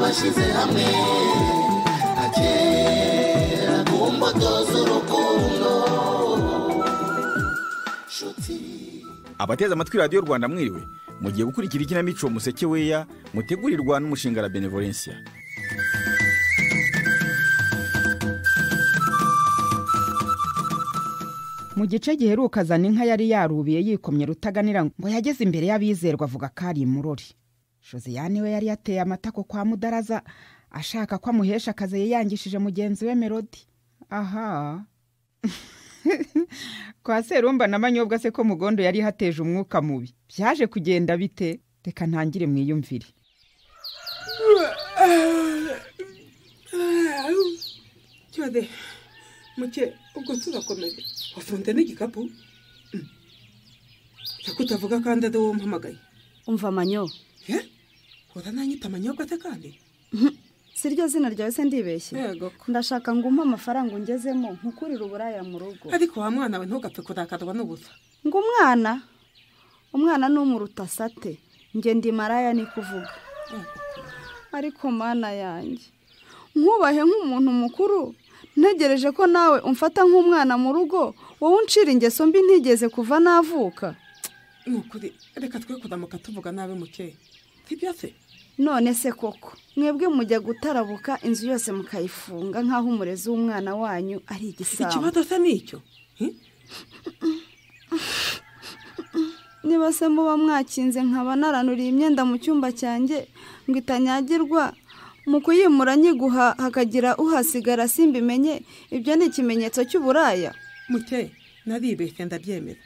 bashyize hamwe agera ku mbuto z'urukundo nshuti abateze amatwi radiyo rwanda mwiriwe mugiye gukurikira ikinamico museke weya mutegurirwa n'umushinga la benevolencia mu gice giheruka azana inka yari yarubiye yikomye rutaganira ngo yageze imbere y'abizerwa avuga ko ari imurori josiyani we yari yateye amatako kwa mudaraza ashaka ko amuhesha akazi yiyangishije mugenzi we melodi aha kwa serumba na manyobwa se ko mugondo yari hateje umwuka mubi byaje kugenda bite reka ntangire mwiyumvire cyode muke ubwo tuzakomeze wafunze n'igikapu reka utavuga kandi ari wowe umpamagaye umva manyo he urananyita amanyobwa ate kandi si ryo zina ryawe se ndibeshye yego ko ndashaka ngo umpe amafaranga ungezemo nkukurire uburaya mu rugo ariko wa mwana we ntugapfe kurakarwa n'ubusa ngo umwana umwana ni umurutasate njye ndi maraya ni kuvuga ariko mana yanjye nkubahe nk'umuntu mukuru ntegereje ko nawe umfata nk'umwana mu rugo wowe uncira ingeso mbi ntigeze kuva navuka ni ukuri reka twe kuramuka tuvuga nabi muke sibyo se none se koko mwebwe mujya gutarabuka inzu yose mukayifunga nk'aho umurezi w'umwana wanyu ari igisambo ikibazo se ni icyo He? niba se muba mwakinze nkaba naranuriye imyenda mu cyumba cyanjye ngo itanyagirwa mu kuyimura nyiguha hakagira uhasigara simbimenye ibyo ni ikimenyetso cy'uburaya muke naribeshye ndabyemera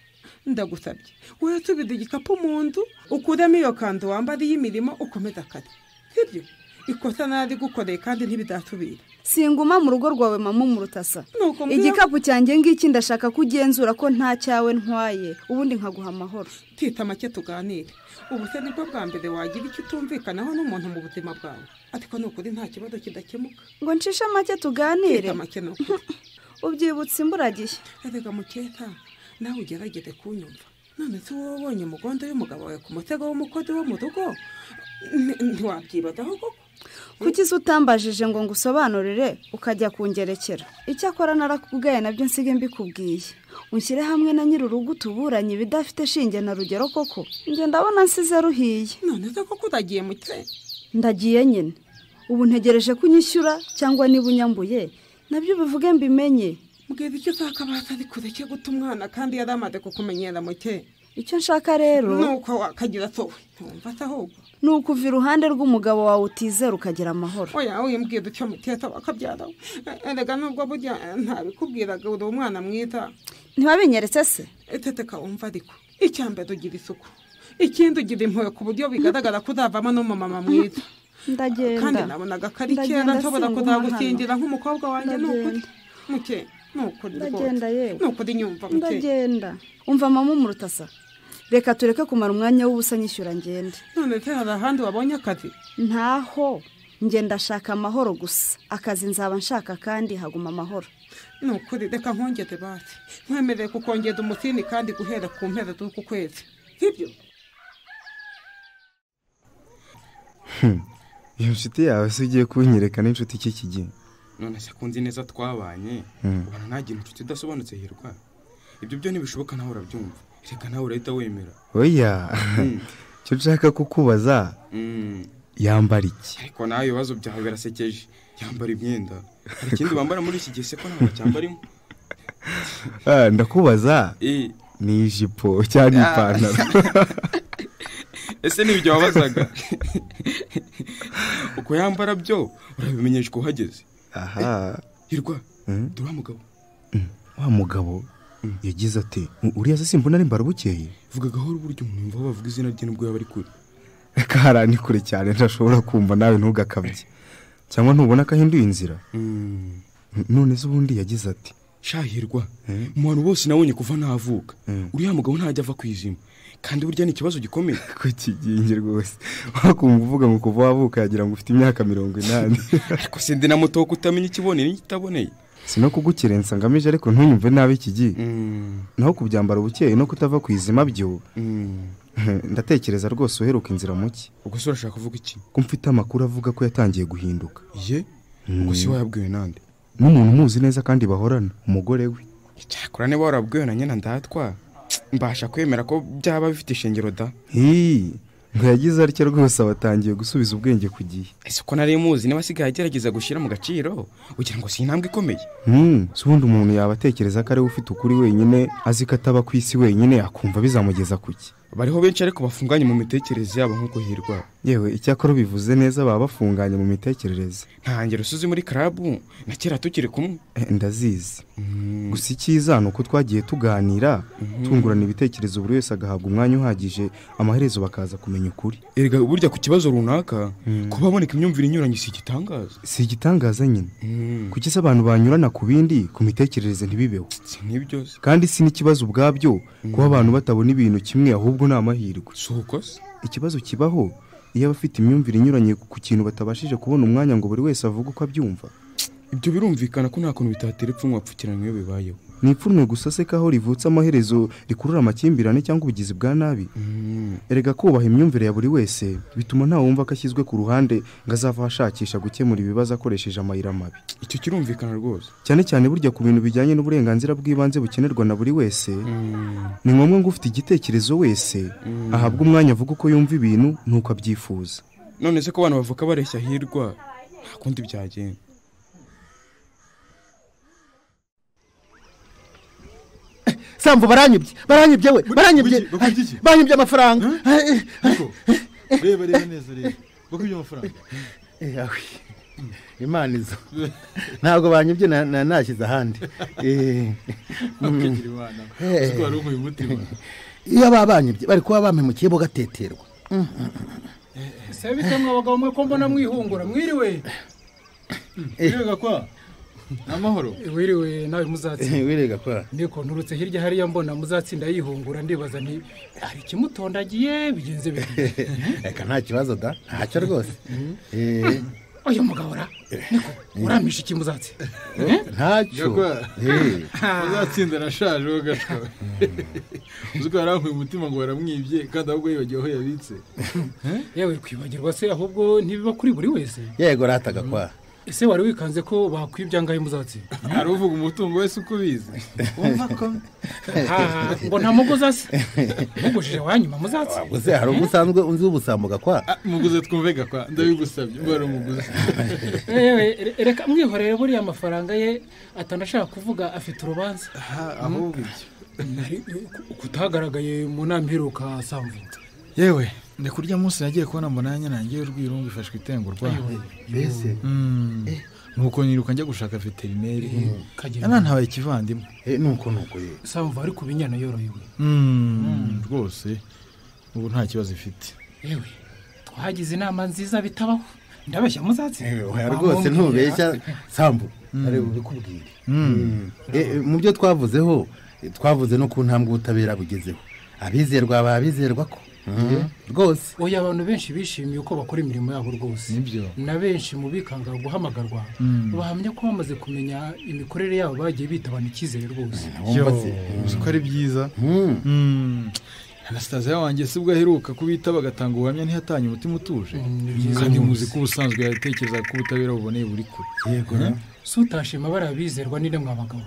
ndagusabye wowe tubido igikapu mu nzu ukuremo iyo kanzu wambara y'imirimo ukomeze akazi sibyo ikosa nari gukoreye kandi ntibizasubira singuma mu rugo rwawe mama umurutasa Nuko mbwira- igikapu cyanjye ngiki ndashaka ko ugenzura ko nta cyawe ntwaye ubundi nkaguha amahoro tita make tuganire ubu se nibwo bwa mbere wagira icyo utumvikanaho n'umuntu mu buzima bwawe ariko ni ukuri nta kibazo kidakemuka ngo ncishe make tuganire tita make ni ukuri ubyibutse imburagihe erega mukeka nawe ugerageze kunyumva none se wowe ubonye umugondo y'umugabo wawe ku mutego w'umukozi wo mu rugo nti- ntiwabyibazaho koko kuki se utambajije ngo ngusobanurire ukajya kungerekera icyakora narakubwaye nabyo nsiga mbikubwiye unshyire hamwe na nyir'urugo utuburanye ibidafite shinge na rugero koko njye ndabona nsize ruhiye none se koko uragiye muke ndagiye nyine ubu ntegereje ko unyishyura cyangwa niba unyambuye nabyo ubivuge mbimenye mbwira icyo ushaka baza ari kureke guta umwana kandi yari amaze kukumenyera muke icyo nshaka rero nuko wakagira sowe ntumva se ahubwo ni ukuva iruhande rw'umugabo wawe utizera ukagira amahoro oya oya mbwira icyo muteta wakabyara erega nubwo burya eh, ntabikubwiraga uri umwana mwiza ntibabinyeretse se eteteka wumva ariko icya mbere ugira isuku ikindi ugira impuhwe ku buryo bigaragara ko uzavamo n'umumama mwiza kandi ndagenda nabonaga ko ari Ndagenda kera nshobora singuma kuzagukingira nk'umukobwa wanjye ni ukuri Ndagenda. muke ni ukuri Ndagenda yewe. rwose ni ukuri nyumva muke ndagenda umva mama umurutasa reka tureke kumara umwanya w'ubusa nyishyura ngende none se hari ahandi wabonye akazi ntaho njye ndashaka amahoro gusa akazi nzaba nshaka kandi haguma amahoro ni ukuri reka nkongere basi nkwemerere kukongeza umusini kandi guhera ku mpera z'uku kwezi sibyo iyo nshuti yawe se ugiye kunyereka n'inshuti cy'iki gihe none se kunzi neza twabanye ubona ntagira inshuti idasobanutse hirwa ibyo byo ntibishoboka nawe urabyumva reka nawe urahita wemera oya Mm. icyo nshaka kukubaza Mm. yambara iki ariko nawe ibibazo byawe birasekeje yambara imyenda hari ikindi wambara muri iki gihe se ko nawe bacyambarimo Ah, ndakubaza Eh, ni ijipo cyangwa Ah. ipantaro ese ni ibyo wabazaga uko yambara byo urabimenyeshwa uhageze aha hirwa Mm. dore wa mugabo wa mugabo yagize ati "U- uriya se simbona ari mbara bukeye vuga gahoro buryo umuntu yumva bavuga izina rye nubwo yaba ari kure reka hariya ni kure cyane ntashobora kumva nawe ntugakabye cyangwa ntubona ko ahinduye inzira Mm. N- none se ubundi yagize ati shahirwa Eh? mu bantu bose nabonye kuva navuka Mm. uriya mugabo ntajya ava ku izima kandi burya ni ikibazo gikomeye ko kigingi rwose wakumva uvuga ngo kuva wavuka yagira ngo ufite imyaka mirongo inani ariko se ndi na muto kutamenya ikiboneye n'ikitaboneye si no kugukerensa ngamije ariko ntuyumve nabi iki gihe naho kubyambara ubukeye no kutava ku izima byo ndatekereza rwose uheruka inzira muke ubwo se urashaka kuvuga iki ko mfite amakuru avuga ko yatangiye guhinduka ye ubwo si wayabwiwe nande n'umuntu umuzi neza kandi bahorana umugore we cyakora niba warabwiwe na nyina ndatwa mbasha kwemera ko byaba bifite ishingiro da hii ntiyagize atya rwose aba atangiye gusubiza ubwenge ku gihe ese ko nari muzi niba asigaye agerageza gushyira mu gaciro ugira ngo si intambwe ikomeye Hmm, si ubundi umuntu yaba atekereza ko ariwe ufite ukuri wenyine azi ko ataba ku isi wenyine akumva bizamugeza ku ki bariho benshi ariko bafunganye mu mitekerereze yabo nk'uko hirwa yewe icyakora ubivuze neza baba bafunganye mu mitekerereze ntangira usuzi muri karabu na kera tukiri kumwe Eh, ndazizi gusa icyiza ni uko twagiye tuganira tungurana ibitekerezo buri wese agahabwa umwanya uhagije amaherezo bakaza kumenya ukuri erega burya ku kibazo runaka kuba haboneka imyumvire inyuranye si igitangaza si igitangaza nyine kuki se abantu banyurana ku bindi ku mitekerereze ntibibeho si n'ibyo se kandi si n'ikibazo ubwabyo kuba abantu batabona ibintu kimwe ahubwo ni amahirwe si uko se ikibazo kibaho iyo abafite imyumvire inyuranye ku kintu batabashije kubona umwanya ngo buri wese avuge uko abyumva ibyo birumvikana ko nta kuntu bitatera ipfunwe wapfukiranywe iyo bibayeho ni ipfunwe gusa se kaho rivutse amaherezo rikurura amakimbirane cyangwa ubugizi bwa nabi erega kubaha imyumvire ya buri wese bituma ntawumva ko ashyizwe ku ruhande ngo azava ashakisha gukemura ibibazo akoresheje amayira mabi icyo kirumvikana rwose cyane cyane burya ku bintu bijyanye n'uburenganzira bw'ibanze bukenerwa na buri wese ni ngombwa ngo ufite igitekerezo wese ahabwe umwanya avuga uko yumva ibintu n'uko abyifuza none se ko abantu bavuka bareshya hirwa nta kundi byagenda sambu baranyibye baranyibye we baranyibye Bakugi- bakugi iki? banyibye amafaranga Niko, reba reba neza reba bakubye amafaranga Eh, awe. imana izo ntabwo banyibye na- na- nashyize ahandi Eh, bakigira imana Eh. uzi ko wari unkuye umutima iyo baba banyibye bari kuba bamemukiye bo gateterwa se bitemwe abagabo mwe ko mbona mwihungura mwiriwe reba kwa ni amahoro Eh, wiriwe nawe muzatsinda wirega kwa niko nturutse hirya hariya mbona muzatsinda yihungura ndibaza nti hari ikimutondagiye bigenze bite reka nta kibazo da ntacyo rwose Eh, uyu mugabo ra niko uramisha iki muzatsinda ntacyo Gakwa. Eh, uzatsinda nashaje wowe gashwa uzi ko wari unkuye umutima ngo waramwibye kandi ahubwo yibagiwe aho yabitse yewe kwibagirwa se ahubwo ntibiba kuri buri wese yego rataga kwa ese wari wikanze ko bakwibya angahe muzatsinda hari uvuga umutungo wese uko ubizi wumva ko Ah, ngo nta mugozi ase mugujije wanyuma muzatsinda waguze hari ubwo usanzwe unzi ubusambuga kwa Ah, muguze twumve gakwa ndabigusabye mba wari umuguzi yewe re- reka mwihorere buriya amafaranga ye atanashaka kuvuga afite urubanza Ah, ahubwo ibyo Nari- ku- kutagaragaye mu nama iheruka samvutse yewe ndi kurya munsi nagiye kubona mbona yanyanangiye urwirungu ifashwe itengurwa mbese Mm. nuko niruka njya gushaka veterineri kagenda yanantabaye ikivandimwe Eh, nuko nuko ye samva ariko ibinyana yorohewe Mm, rwose ubu nta kibazo ifite yewe twagize inama nziza bitabaho ndabeshya muzatsi Eh, oya rwose ntubeshya sambu ari bubikubwire Eh, eh, mu byo twavuzeho eh, twavuze no ku ntambwe ubutabera bugezeho abizerwa babizerwa ko Mm, rwose oya abantu benshi bishimiye uko bakora imirimo yabo rwose Nibyo. na benshi mu bikanga guhamagarwa bahamya ko bamaze kumenya imikorere yabo bagiye bitabana icyizere rwose wumva se uzi ko ari byiza Mm, Mm. anastasiya wanjye si bwo aheruka kubita bagatanga ubuhamya ntihatanye umutima utuje kandi muzi ko ubusanzwe yatekerezaga ko ubutabera buboneye buri kure yego na- si utashima bariya bizerwa n'ine mwabagabo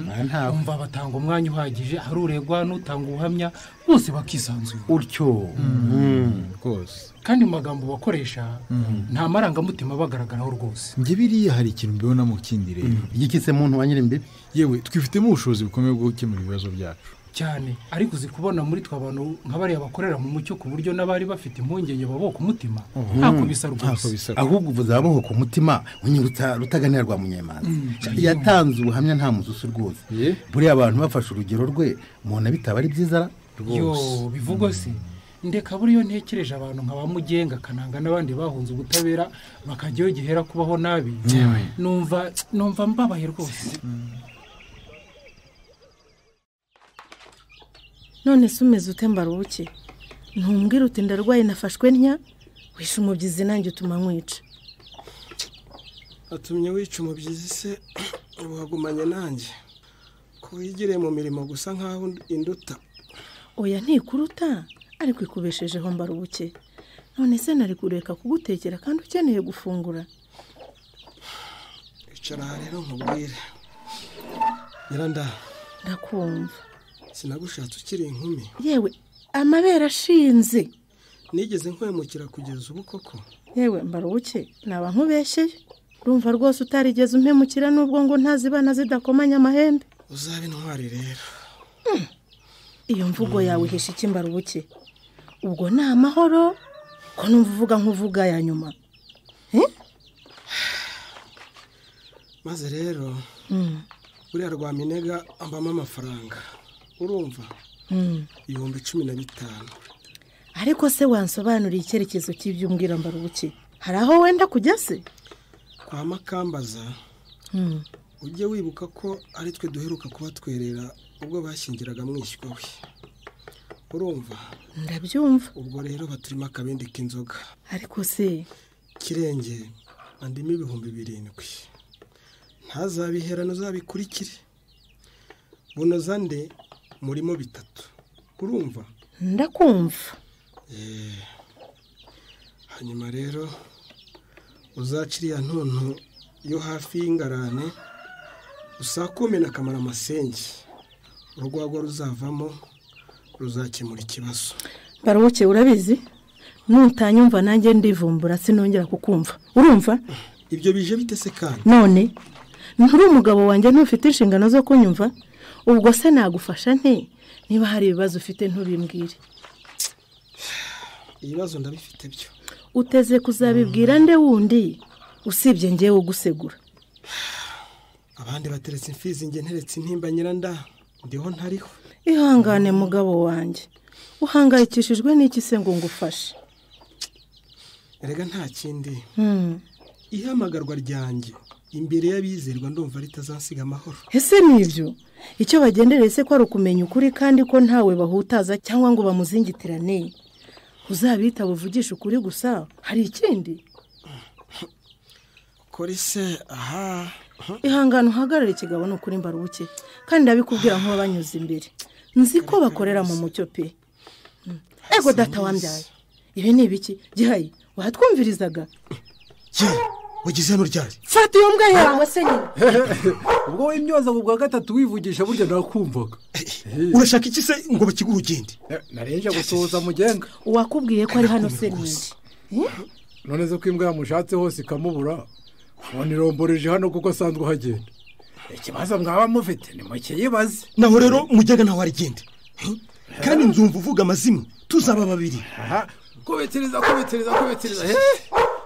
Ah, ntabwo umva batanga umwanya uhagije hari uregwa n'utanga ubuhamya bose bakisanzura utyo Mm. rwose kandi mu magambo bakoresha nta marangamutima abagaragaraho rwose njye biriya hari ikintu mbibonamo kindi rero igiki se muntu wa nyir'imbibi yewe twifitemo ubushobozi bukomeye bwo gukemura ibibazo byacu cyane ariko uzi kubona muri twe abantu nka bariya bakorera mu mucyo ku buryo n'abari bafite impungenge baboka umutima ntako bisa ntako rwose bisa ahubwo uvuze ababoho ku mutima unyibutsa rutaganira rwa munyemanza yatanze ubuhamya nta muzusu rwose Ye. buriya abantu bafashe urugero rwe umuntu bitaba ari byiza ra? yo bivugwa se ndeka buriyo ntekereje abantu nka ba mugenga kananga n'abandi bahunze ubutabera bakajyayo gihera kubaho nabi numva numva mbabaye rwose none se umeze ute mbaruke ntumbwire uti ndarwaye nafashwe ntya wishe umubyizi nanjye utuma nkwica atumye wica umubyizi se wagumanye nanjye ko wigiriye mu mirimo gusa nk'aho induta oya ntikuruta ariko ikubeshejeho mbarubuke none se nari kureka kugutekera kandi ukeneye gufungura icara aha rero nkubwire nyirandara ndakumva sinagushatse ukiri inkumi yewe amabere ashinze nigeze nkwemukira kugeza ubu koko yewe mbarubuke naba nkubeshyeye urumva rwose utarigeze umpemukira n'ubwo ngo ntazibana zidakomanya amahembe uzabe intwari rero iyo mvugo yawe ihisha iki mbarubuke ubwo ni amahoro ko numva uvuga nk'uvuga ya nyuma maze rero Mm. buriya rwa minega ambamo amafaranga urumva Mm. ibihumbi cumi na bitanu ariko se wansobanuriye icyerekezo cy'ibyo umbwira mbarubuke hari aho wenda kujya se kwa makambaza Mm. ujye wibuka ko ari twe duheruka kuba twerera ubwo bashyingiraga mwishywa we urumva ndabyumva ubwo rero baturimo akabindi k'inzoga ariko se kirenge andimo ibihumbi birindwi ntazabiherane uzabikurikire bunoza nde murimo bitatu urumva ndakumva Eh, hanyuma rero uzaca iriya ntuntu yo hafi y'ingarane usakume akamara amasenge urwagwa ruzavamo ruzakemura ikibazo mbarubuke urabizi nutanyumva nanjye ndivumbura sinongera kukumva urumva ibyo bije bite se kandi none nturi umugabo wanjye ntufite inshingano zo kunyumva ubwo se nagufasha nte niba hari ibibazo ufite ntubimbwire ibibazo ndabifite byo uteze kuzabibwira nde wundi usibye ngewe ugusegura abandi bateretse imfizi njye nteretse intimba nyiranda ndiho ntariho ihangane mugabo wanjye uhangayikishijwe n'iki se ngo ngufashe erega nta kindi Hmm. ihamagarwa ryanjye imbere y'abizerwa ndumva ritazasiga amahoro ese nibyo icyo bagendereye se ko ari ukumenya ukuri kandi ko ntawe bahutaza cyangwa ngo bamuzingitirane uzabita buvugishe ukuri gusa hari ikindi kuri se aha ihangane uhagarare ikigabo ni ukuri mbarubuke kandi ndabikubwira nk'uwabanyuze imbere nzi ko bakorera mu mucyo pe Hmm. ego data wambyaye ibi ni ibiki gihaye watwumvirizaga wagize hano ryari fata iyo mbwa yawe se nyine ubwo wimyoza ngo bwa gatatu wivugisha burya nakumvaga urashaka iki se ngo bakiguhe ugende narenje gusohoza mugenga uwakubwiye ko ari hano se ninde none zo ko imbwa yamushatse hose ikamubura ubona iromboreje hano kuko asanzwe ahagenda ikibazo mwaba mufite ni mukiyibaze naho rero mujyaga nawe arigende kandi nzumva uvuga amazimwe tuzaba babiri kubitiriza kubitiriza kubitiriza he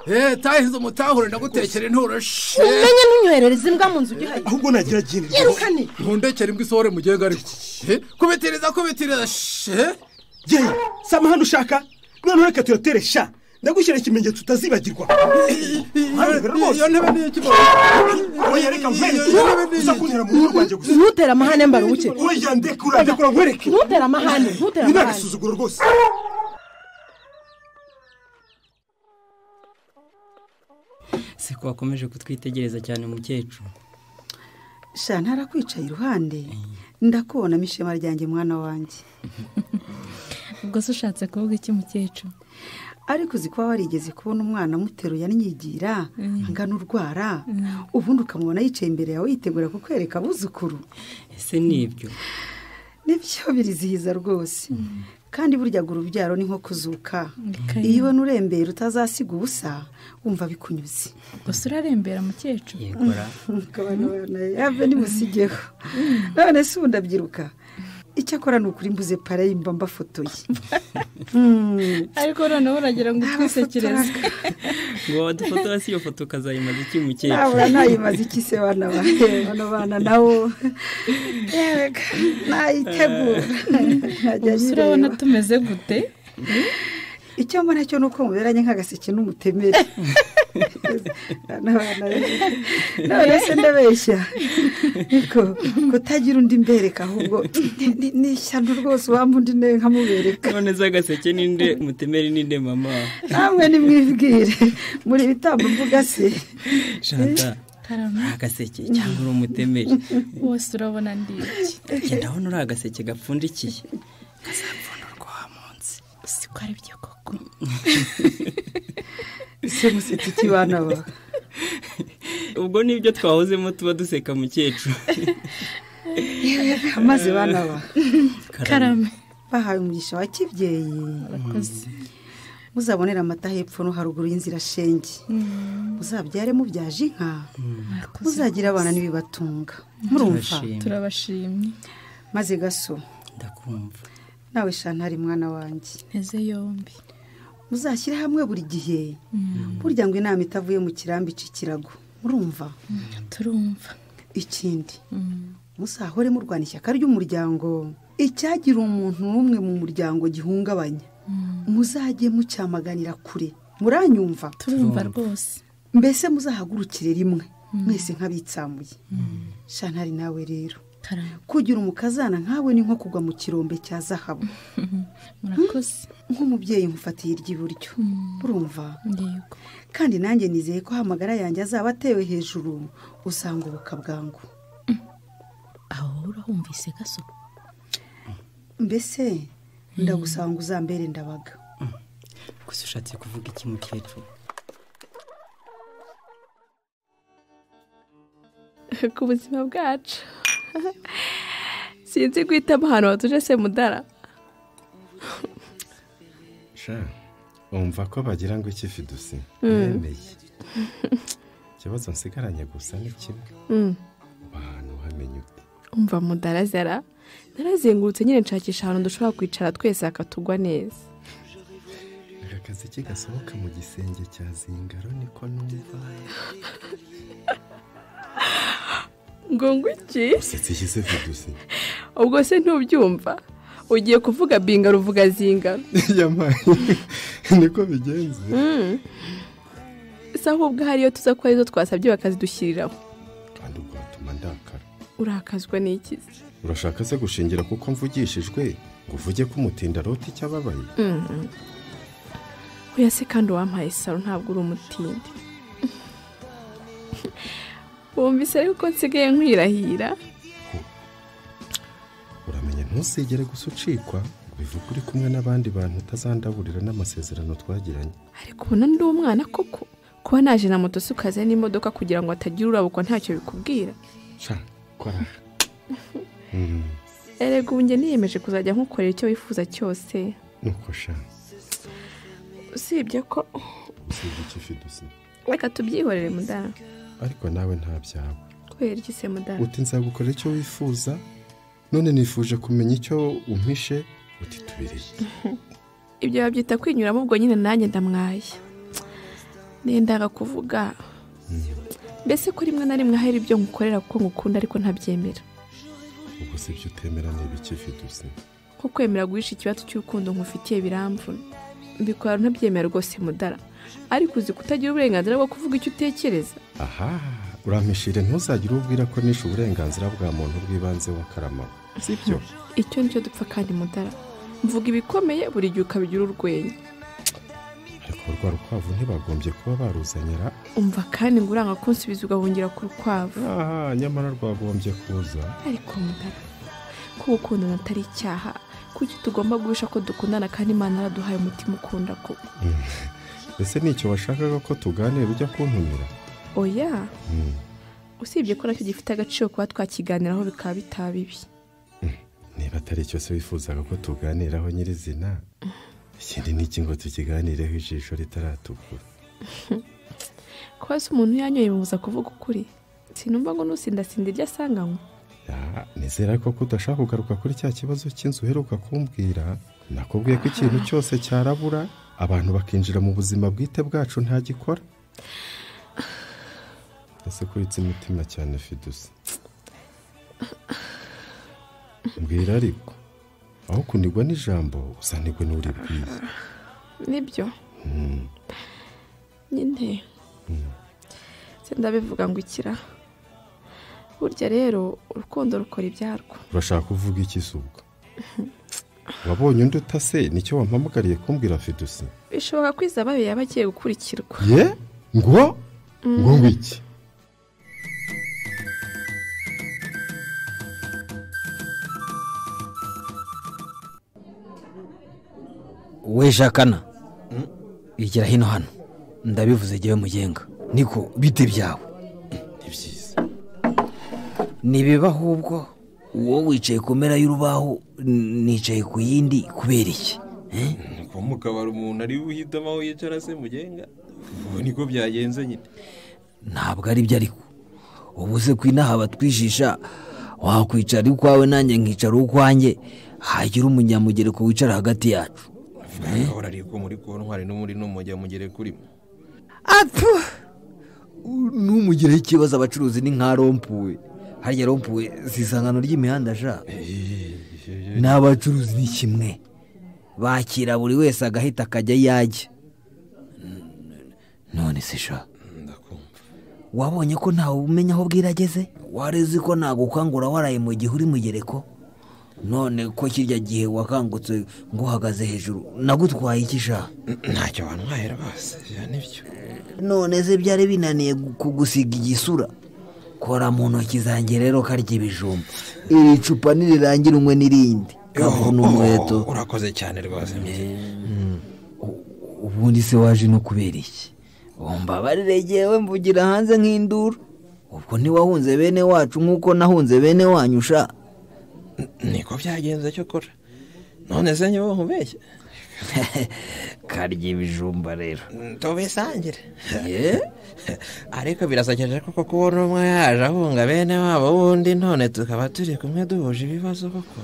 he tahize umutahure ndagutekera inturo she umenye ntunywerereza imbwa mu nzu gihaye ahubwo nagira agenda yirukane ntundekere imbwa isohore mugenga ariko he kubitiriza kubitiriza she yewe sama hano ushaka noneho reka tuyatere sha ndagushyira ikimenyetso utazibagirwa iyo ntebe ni ikibazo oya reka nkwereke uza kuntera mu rugo rwanjye gusa ntutera amahane mbarubuke oya ndekura ndekura nkwereke ntutera amahane ntutera ni amahane n'agasuzuguro rwose siko wakomeje kutwitegereza cyane umukecuru shana arakwicaye iruhande ndakubonamo ishema ryanjye mwana wanjye ubwo se ushatse kuvuga iki mukecuru ariko uzi kuba warigeze kubona umwana amuteruye anyigira Mm. angana urwara Mm. ubundi ukamubona yicaye imbere yawe yitegura kukwereka abuzukuru ese nibyo nibyo birizihiza rwose kandi burya ngo urubyaro ni nko kuzuka Bikaba. iyo ubona urembera utazasiga ubusa wumva bikunyuze gusa urarembera mukecuru Yegora. yave nimusigeho none se ubu ndabyiruka icyakora ni ukuri mbuze pare yimba mbafotoye Mm. ariko noneho uragira ngo utwisekereze ngo wadufotora si iyo foto ukazayimaza iki mukecuru nabura ntayimaze iki se bana banjye bano bana nawo yega nayitegura Najya Ubuse urabona nyireba. tumeze gute icyo mbona cyo ni uko muberanye nk'agaseke n'umutemeri bana bana rero. none se ndabeshya ariko kutagira undi mbereka ahubwo ni- ni- ni ishyano rwose wampa undi ne nkamubereka none z'agaseke ninde mutemeri ninde mama namwe nimwibwire muri ibitambo mvuga se shanta karame uri agaseke cyangwa uri umutemeri wose urabona ndi iki jya ndabona uri agaseke gapfundikiye ko ari byo koko ese musititi bana bawe ubwo nibyo twahozemo tuba duseka mukecuru amazi bana ba Karame. bahawe umugisha wa kibyeyi Murakoze. muzabonera amata hepfo no haruguru y'inzira shenge muzabyare mubyaje inka muzagira abana n'ibibatunga murumva Turabashimye. turabashimye maze gaso ndakumva nawe shantari mwana wanjye nteze yombi muzashyire hamwe buri gihe burya ngo inama itavuye mu kirambi ica ikirago murumva turumva ikindi muzahore murwana ishyaka ry'umuryango icyagira umuntu n'umwe mu muryango gihungabanya muzajye mucyamaganira kure muranyumva turumva rwose mbese muzahagurukire rimwe mwese nk'abitsamuye shantari nawe rero kugira umukazana nkawe ni nko kugwa mu kirombe cya zahabu murakoze nk'umubyeyi nkufatiye iry'iburyo urumva kandi nanjye nizeye ko amagara yanjye azaba atewe hejuru usanga ubuka bwangu aho urahumvise gaso mbese ndagusaba ngo uzambere ndabaga gusa ushatse kuvuga iki mukecuru ku buzima bwacu sinzi guhitamo ahantu hatuje se mudara sha wumva ko bagira ngo iki fidusi Mm. nemeye ikibazo nsigaranye gusa ni kimwe Mm. ahantu uhamenya ute umva mudarazara narazengurutse nyine nshakisha ahantu dushobora kwicara twese hakatugwa neza aka kazi kigasohoka mu gisenge cya zingaro niko numva ngo ngwiki usetse iki se fidusi ubwo se ntubyumva ugiye kuvuga bingaro uvuga zingaro yamaye niko bigenze Mm. si ahubwo hariyo tuza ko arizo twasabye bakazidushyiriraho kandi ugatuma ndakara urakazwa n'ikizi urashaka se gushingira kuko mvugishijwe ngo uvuge ko umutinda arota icyo ababaye Mm. oya se kandi uwampaye saro ntabwo uri umutindi wumvise ariko ko nsigaye nkwirahira uramenya ntusigere gusa ucikwa ngo bivuge uri kumwe n'abandi bantu utazandaburira n'amasezerano twagiranye ariko ubona ndi umwana koko kuba naje na moto si ukaza n'imodoka kugira ngo hatagira urabukwa ntacyo bikubwira sha kora Mm, erega ubu njye niyemeje kuzajya nkukorera icyo wifuza cyose nuko sha usibye ko usibye iki fidusi reka tubyihorere mudara ariko nawe nta byawe kubera iki se mudara uti nzagukora icyo wifuza none nifuje kumenya icyo umpishe uti tubireye ibyo babyita kwinyuramo ubwo nyine nanjye ndamwaye nendaga kuvuga mbese ko rimwe na rimwe hari ibyo ngukorera kuko ngukunda ariko ntabyemera ubwo si ibyo utemera niba iki fidusi nko kwemera guhisha ikibazo cy'urukundo nkufitiye biramvuna mbikora ntabyemera rwose mudara ariko uzi kutagira uburenganzira bwo kuvuga icyo utekereza aha urampishire ntuzagire ubwira ko nishe uburenganzira bwa muntu bw'ibanze w'akaramabo si byo icyo nicyo dupfa kandi mudara mvuga ibikomeye buri gihe ukabigira urwenya ariko rwa rukwavu ntibagombye kuba baruzanyira umva kandi ngo uranga kunsubiza ugahungira ku rukwavu aha nyamara rwagombye kuza ariko mugara ko gukundana atari icyaha kuki tugomba guhisha ko dukundana kandi imana yaraduhaye umutima ukunda koko Mm. ese ni icyo washakaga ko tuganira ujya kuntumira oya Mm, usibye ko nacyo gifite agaciro kuba twakiganiraho bikaba bitaba bibi niba atari icyo se wifuzaga ko tuganiraho nyirizina ikindi ni iki ngo tukiganireho ijisho ritaratukura kuba se umuntu yanyoye bimubuza kuvuga ukuri sinumva ngo nusindasinda ibyo asanganywe Ah, nizera ko kudashaka kugaruka kuri cya kibazo cy'inzu uheruka kumbwira nakubwiye ko ikintu cyose cyarabura abantu bakinjira mu buzima bwite bwacu ntagikora ese kubitsa imitima cyane fidusi mbwira ariko aho kunigwa n'ijambo uzanigwe n'uribwiye nibyo Mm, nyine se ndabivuga ngo ikira burya rero urukundo rukora ibyarwo urashaka kuvuga iki se ubwo wabonye undi utase nicyo wampamagariye kumbwira fidusi bishoboka ko izabayo yaba agiye gukurikirwa ye ngo Mm. ngo ngwiki we jakana igira hino hano ndabivuze jyewe mugenga niko bite byawe ni byiza ntibibaho ubwo wowe wicaye ku mpera y'urubaho n- nicaye ku yindi kubera iki Eh? kuba mu kabari umuntu ari we uhitamo aho yicara se mugenga ubu niko byagenze nyine ntabwo ari byo ariko ubuze ku inaha batwijisha wakwicara ukwawe nanjye nkicara ukwanjye hagira umunyamugereko wicara hagati yacu ahora ari ko muri kontwari no muri n'umujya mugere kurimo apfu n'umugireho ikibazo abacuruzi ni nka rompuwe harya rompuwe si isangano ry'imihanda sha n'abacuruzi ni kimwe bakira buri wese agahita akajya yajya none se sha wabonye ko ntawe umenya aho bwira ageze warezi ko nagukangura waraye mu gihe uri mugereko none ko kirya gihe wakangutse nguhagaze hejuru nagutwaye iki sha ntacyo wantwaye rwose nibyo none se byari binaniye gu- kugusiga igisura kora mu ntoki zanjye rero karya ibijumba iri cupa nirirangira umwe n'irindi kavu n'umweto urakoze cyane rwose ubundi se waje no kubera iki umbabarire yewe mvugira hanze nk'induru ubwo ntiwahunze bene wacu nk'uko nahunze bene wanyu sha niko byagenze cyo kora none se niba nkubeshye karya ibijumba rero tubisangire ye ariko birasekeje kuko kubona umwe yaje ahunga bene wabo wundi none tukaba turi kumwe duhuje ibibazo koko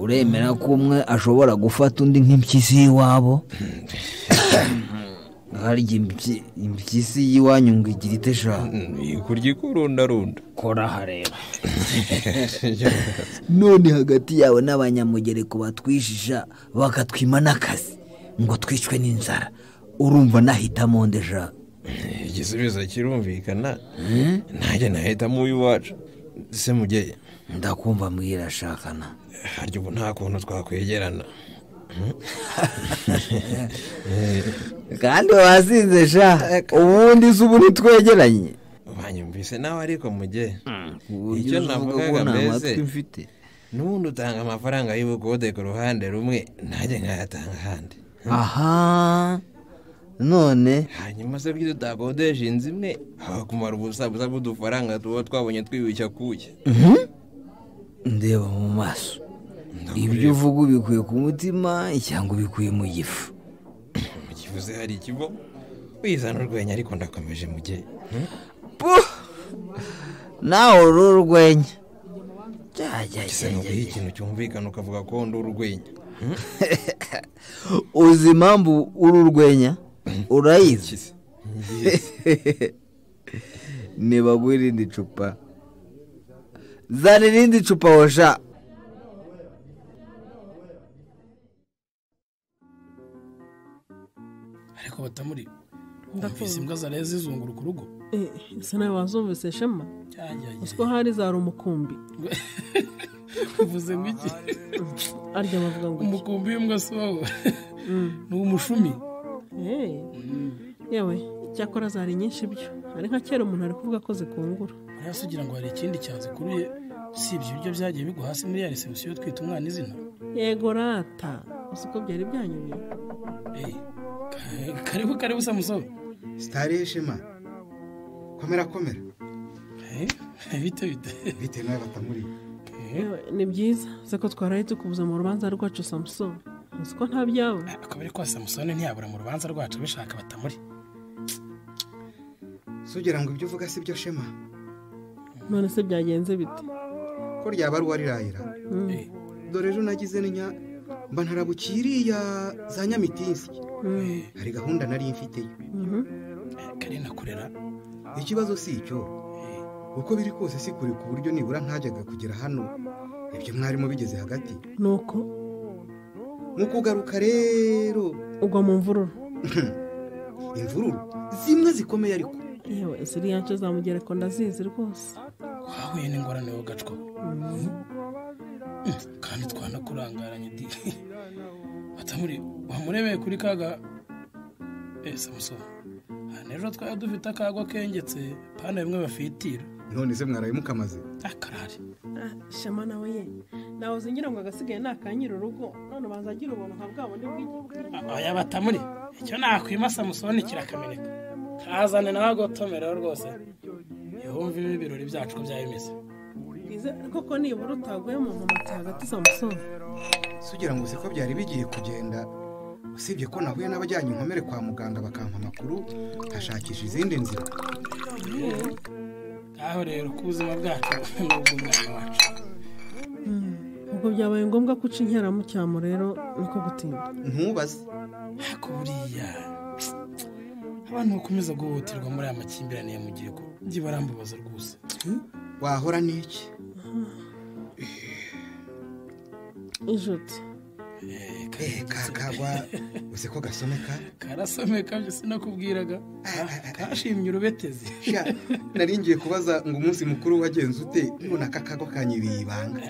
uremera ko umwe ashobora gufata undi nk'impyisi y'iwabo harya impyi- impyisi y'iwanyu ngo igira ite sha kurya ikurundarunda kora hareba none hagati yawe n'abanyamugereko batwijisha bakatwima n'akazi ngo twicwe n'inzara urumva nahitamo nde sha igisubizo kirumvikana nanjye nahitamo uw'iwacu se mugeye ndakumva mbwira shakana harya ubu nta kuntu twakwegerana kandi wasinze sha ubundi se ubu ntitwegeranye banyumvise nawe ariko mugeye uburyo icyo uzi uvuga navugaga ko nta mbese matwi mfite n'ubundi utanga amafaranga y'ubukode ku ruhande rumwe nanjye nkayatanga ahandi aha none hanyuma se bw'ibyo utakodesha inzu imwe hakumara ubusa busa bw'udufaranga tuba twabonye twibishya kuya ndeba mu maso ibyo uvuga ubikuye ku mutima cyangwa ubikuye mu gifu kivuze hari ikigo wizana urwenya ariko ndakomeje mugeye nawe uri urwenya gisa n'uguha ikintu cyumvikana ukavuga ko ndi urwenya uzi impamvu uri urwenya urayizi nibaguha irindi cupa zana irindi cupa hosha ariko batamuri Ndakumva. ndumvise imbwa zariye zizunguruka urugo Eh, ese nawe wazumvise shema Ajya, ajya. uzi ko hari za rumukumbi uvuze ngo iki arya bavuga ngo iki umukumbi w'imbwa si wowe ni umushumi Eh, yewe icyakora zari nyinshi byo ari nka kera umuntu ari kuvuga ko zikungura hasi ugira ngo hari ikindi cyazikuruye usibye ibiryo byagiye bigwa hasi muri ya resebusiyo twita umwana izina yego rata uzi ko byari byanyuriye kariho kariho samusoni sitari ishema komera komera bite bite bite nawe batamuriye Yewe, ni byiza uzi ko twaraye tukubuza mu rubanza rwacu samusoni uzi ko nta byawe akaba ariko samusoni ntiyabura mu rubanza rwacu bishaka batamuri sugira ngo ibyo uvuga si byo shema none se byagenze bite ko ryaba ari uwarirayira dore ejo nagize n'inya mba ntarabukiye iriya za nyamitinsi hari gahunda nari mfiteyo kare nakurera ikibazo si icyo uko biri kose si kure ku buryo nibura ntajyaga kugera hano ibyo mwarimo bigeze hagati nuko mu kugaruka rero ugwa mu mvururu imvururu zimwe zikomeye ariko yewe ziriya nce za mugereko ndazizi rwose wahuye n'ingorane yo gacwa kandi twanakurangaranye di batamuri wamurebeye kuri kaga eh samusoni hano ejo twari dufite akago kengetse pana bimwe bafitira none se mwaraye mukamaze Ah, shema nawe ye nawe uzingira ngo agasigaye nakanyira urugo none ubanza agira ubuntu nka bwa bundi bw'igihugu aya batamuri icyo nakwimasa musoni kirakameneka kazane nawe agotomereho rwose yehumva ibi birori byacu ko byaba bimeze koko nibura utaguye mu nkomati hagati za musoni sugira ngo uzi ko byari bigiye kugenda usibye ko nahuye n'abajyanye inkomere kwa muganga bakampa amakuru nkashakisha izindi nzira ngaho rero ko ubuzima bwacu n'ubw'umwana wacu ubwo byabaye ngombwa ko uca inkeramucyamo rero niko gutinda ntubaze ariko buriya abantu bakomeza guhohoterwa muri aya makimbirane ya mu gihugu njye barambabaza rwose wahora n'iki ijuti Eh, kakagwa uzi ko gasomeka karasomeka byo sinakubwiraga Ka- kashimye urubetezi Sha, nari ngiye kubaza ngo umunsi mukuru wagenze ute none aka kago kanyiriye ibanga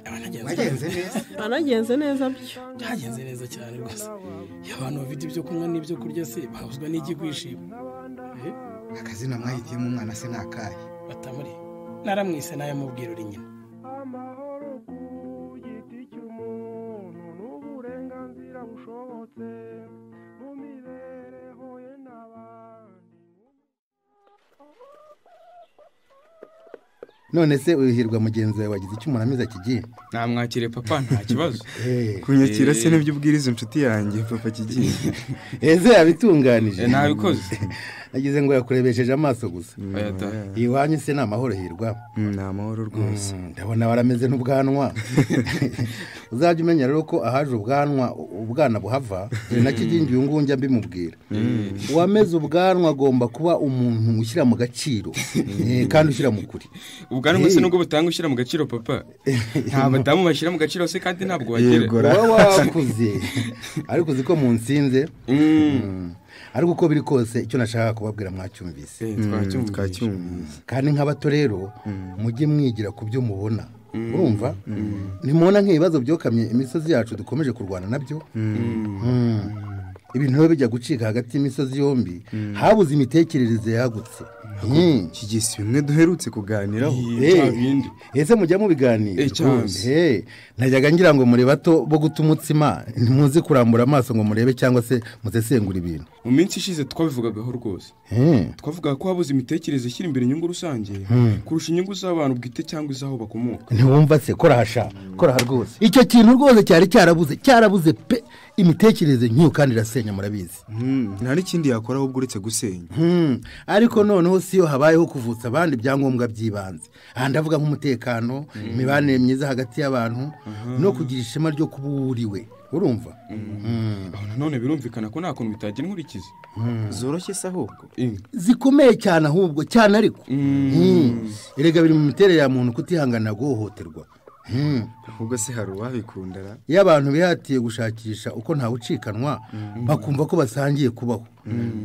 wagenze neza anagenze neza byo byagenze neza cyane rwose iyo abantu bafite ibyo kunywa n'ibyo kurya se bahuzwa n'ikigwishima akazina mwahitiyemo umwana se ni akahe batamuri naramwise nayo mubwira uri nyina none se uhirwa mugenzi wawe wagize icyo umuramiriza kigiye namwakire papa nta kibazo kunyakira se Eh, nibyo ubwiriza inshuti yanjye papa kigiye eze yabitunganije Eh, nabikoze. nagize ngo yakurebesheje amaso gusa Oya da. iwanyu se ni amahoro hirwa ni amahoro rwose ndabona barameze n'ubwanwa uzajya umenya rero ko ahaje ubwanwa ubwana buhava ni nacyo igindi uyu nguyu njya mbimubwira uwameze ubwanwa agomba kuba umuntu ushyira mu gaciro eh, kandi ushyira mu kuri ubwanwa se Eh. nubwo butanga ushyira mu gaciro papa nta badamu bashyira mu gaciro se kandi ntabwo bagira uba wakuze ariko uzi ko munsinze Mm. ariko uko biri kose icyo nashakaga kubabwira mwacyumvise twacyumvise. kandi nk'abato rero mujye mwigira ku byo mubona Mm. urumva ntimubona nk'ibibazo byokamye imisozi yacu dukomeje kurwana nabyo Mm. ibintu biba bijya gucika hagati y'imisozi yombi habuze imitekerereze yagutse kigisi bimwe duherutse kuganiraho Eh, ese mujya mubiganira Eh, cyane. Eh, najyaga ngira ngo muri bato bo guta umutsima ntimuzi kurambura amaso ngo murebe cyangwa se musesengura ibintu mu minsi ishize twabivugagaho rwose Eh, twavugaga ko habuze imitekerereze ishyira imbere inyungu rusange Hmm. kurusha inyungu z'abantu bwite cyangwa iz'aho bakomoka ntiwumva se korahasha koraha rwose icyo kintu rwose cyari cyarabuze cyarabuze pe imitekerereze nk'iyo kandi irasenya murabizi nta n'ikindi yakora ahubwo uretse gusenya Hmm, ariko noneho siyo habayeho kuvutsa abandi ibyangombwa by'ibanze aha ndavuga nk'umutekano imibanire myiza hagati y'abantu no kugira ishema ryo kuba uwuriwe urumva aho nanone birumvikana ko nta kuntu bitagira inkurikizi zoroshye se ahubwo zikomeye cyane ahubwo cyane ariko Mm. erega biri mu miterere ya muntu kutihanganira guhohoterwa Mm. ahubwo se hari uwabikundara iyo abantu bihatiye gushakisha uko ntawe ucikanwa bakumva ko basangiye kubaho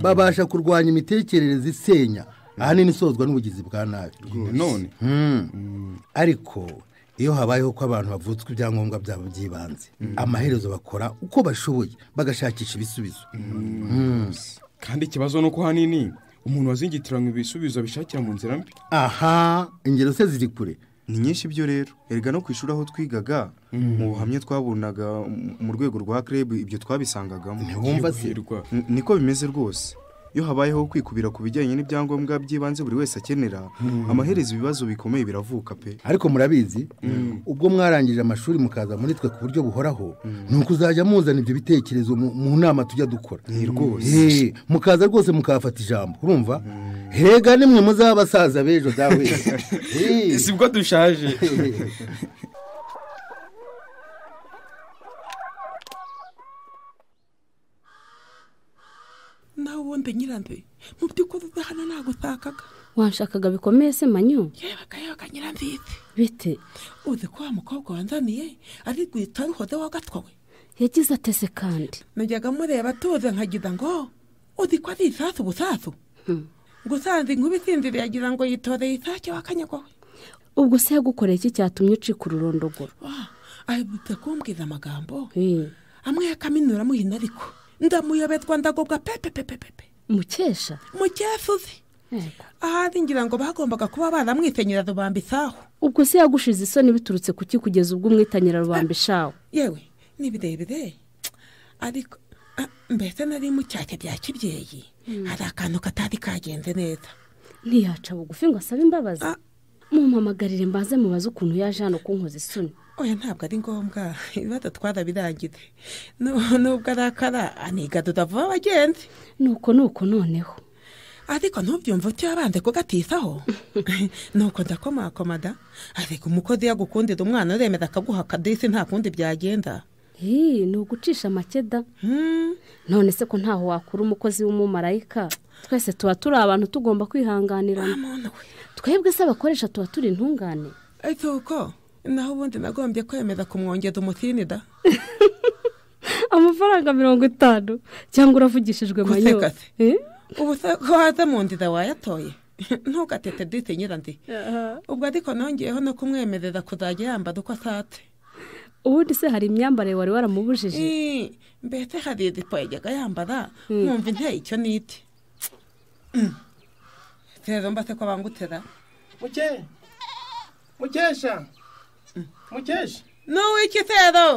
babasha kurwanya imitekerereze isenya ahanini isozwa n'ubugizi bwa nabi none Mm. ariko iyo habayeho ko abantu bavutswa ibyangombwa byabo by'ibanze amaherezo bakora uko bashoboye bagashakisha ibisubizo Mm. kandi ikibazo ni uko ahanini umuntu wazingitiranywe ibisubizo abishakira mu nzira mbi aha ingero se ziri kure ni nyinshi byo rero erega no ku ishuri aho twigaga mu buhamya twabonaga mu- mu rwego rwa kreb ibyo twabisangagamo Ntiwumva se? N- niko bimeze rwose iyo habayeho kwikubira ku bijyanye n'ibyangombwa by'ibanze buri wese akenera Mm. amaherezo ibibazo bikomeye biravuka pe ariko murabizi ubwo mwarangije amashuri mukaza muri twe ku buryo buhoraho ni uko uzajya muzana ibyo bitekerezo mu mu nama tujya dukora rwose. Eh, mukaza rwose mukahafata ijambo urumva hega nimwe muzaba abasaza b'ejo dawe Eh. si bwo dushaje nawe ubundi nyiranduye mu by'ukuri udahana ntabwo utakaga wanshakaga bikomeye se manyu akayoga nyiranziza bite uzi ko wa mukobwa wanzaniye ari rwita ruhoda wa gatwa we yagize atese kandi najyaga mureba atuze nkagira ngo uzi ko ari isasu busasu gusanze inkuba isinziriye agira ngo yitoreye isake wa kanyagwa we ubwo se yagukoreye iki cyatumye ucika ururondogoro aherutse kumbwira amagambo amwe yakaminura amuhina ariko ndamuyoberwa ndagobwa pepepepepepe mukesha mukesha uzi ahandi ngira ngo bagombaga kuba baramwitenyera rubamba isaho ubwo se yagushize isoni biturutse ku ki kugeza ubwo umwitanyira rubamba ishawe yewe ni birebire ariko ah, mbese nari mu cyake bya kibyeyi hari akantu katari kagenze neza ntiyaca bugufi ngo asabe imbabazi mumuhamagarire mbanze mubaze ukuntu yaje hano kunkoza isoni oya ntabwo ari ngombwa ibibazo twarabirangize Nu- nubwo arakara anigarura vuba abagenzi nuko nuko noneho ariko ntubyumve utyo yabanze kugatisaho nuko ndakomakomada ariko umukozi yagukundira umwana uremera akaguha akadisi nta kundi byagenda Hii, ni ugucisha amakeda none se ko ntaho wakura umukozi w'umumarayika twese tuba turi abantu tugomba kwihanganirana twebwe se abakoresha tuba turi intungane ariko uko naho ubundi nagombye kwemeza kumwongeza umutinida amafaranga mirongo itanu cyangwa uravugishijwe manyo Guseka se. ubu se ko waza mu nzira wayatoye ntugatete disi nyirandi ubwo ariko nongeyeho no kumwemerera kuzajya yambara uko ashatse ubundi se hari imyambarire wari waramubujije Eh, mbese hari idipo yajyaga yambara Mm. nkumva inteye icyo niti rero mba se ko bangutera muke mukesha mukesha n'uw'iki rero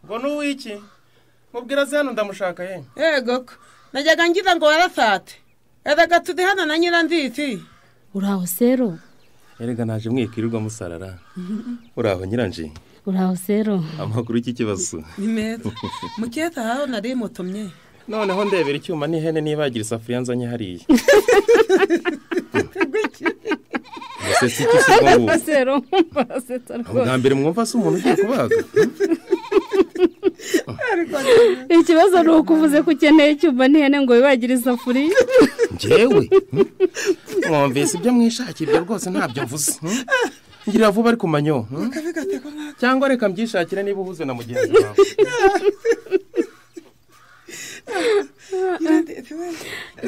ngo n'uw'iki mubwira se hano ndamushaka ye yego ko najyaga ngira ngo warasate erega turi hano na nyiranzizi uraho sero erega naje mwikirirwa musarara uraho nyiranje uraho sero amakuru y'iki kibazo ni meza mukeza aho nari mutumye noneho ndebera icyuma n'ihene nibagira isafuriya nzanye hariya Gusa si iki se ko ubu? sero murasetsa bwa mbere mwumva se umuntu ugiye kubaga ikibazo ni uko uvuze ko ukeneye icyuma n'ihene ngo wibagire isafuriya njyewe mwumvise ibyo mwishakira ibyo rwose ntabyo mvuze hmm? ngira vuba ariko manyo hmm? cyangwa reka mbyishakire niba uhuze na mugenzi wawe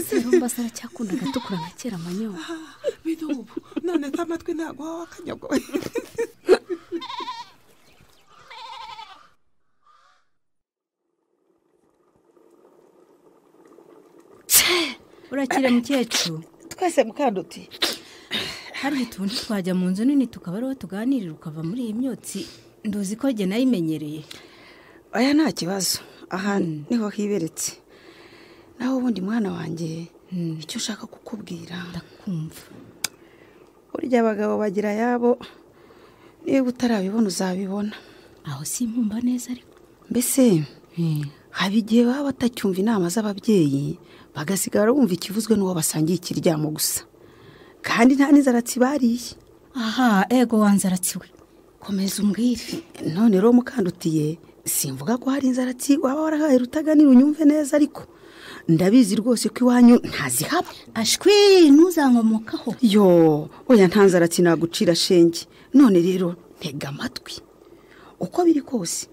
sero mbasa aracyakundaga tukura nka kera manyo biri ubu none se amatwi ntabwo waba wakanyago urakira mukecuru twese mukanduti hariya utuntu twajya mu nzu nini tukaba ariho tuganirira ukava muri iyi myotsi nduzi ko jye nayimenyereye aya nta kibazo aha niho hiberetse naho ubundi mwana wanjye icyo ushaka kukubwira ndakumva burya abagabo bagira ayabo niba utarabibona uzabibona aho simpumva neza ariko mbese haba igihe baba batacyumva inama z'ababyeyi bagasigara bumva ikivuzwe n'uwo basangiye ikiryamo gusa kandi nta n'inzara bariye aha ego wanzaratsiwe komeza umbwire none rero mukandutiye simvuga ko hari inzaratsi waba warahaye rutaganira unyumve neza ariko ndabizi rwose ko iwanyu ntazihaba ashwi ntuzankomokaho yo oya nta nzaratsi nagucira shenge none rero ntega amatwi uko biri kose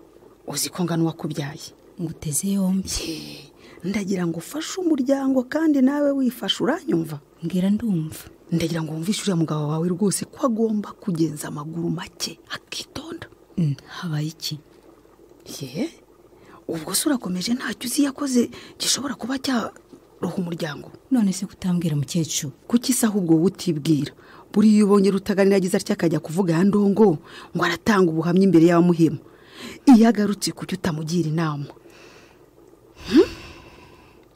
uzi ko ngana uwakubyaye nguteze yombi ndagira ngo ufashe umuryango kandi nawe wifashe uranyumva mbwira ndumva ndagira ngo wumvishe uriya mugabo wawe rwose ko agomba kugenza amaguru make akitonda habaye iki ye ubwo se urakomeje ntacyo uzi yakoze gishobora kuba cyaroha umuryango none se kutambwira mukecuru kuki se ahubwo wowe utibwira buriya iyo ubonye rutaganira agize atya akajya kuvuga ya ndongo ngo aratanga ubuhamya imbere y'abamuhema iyo agarutse kuki utamugira inama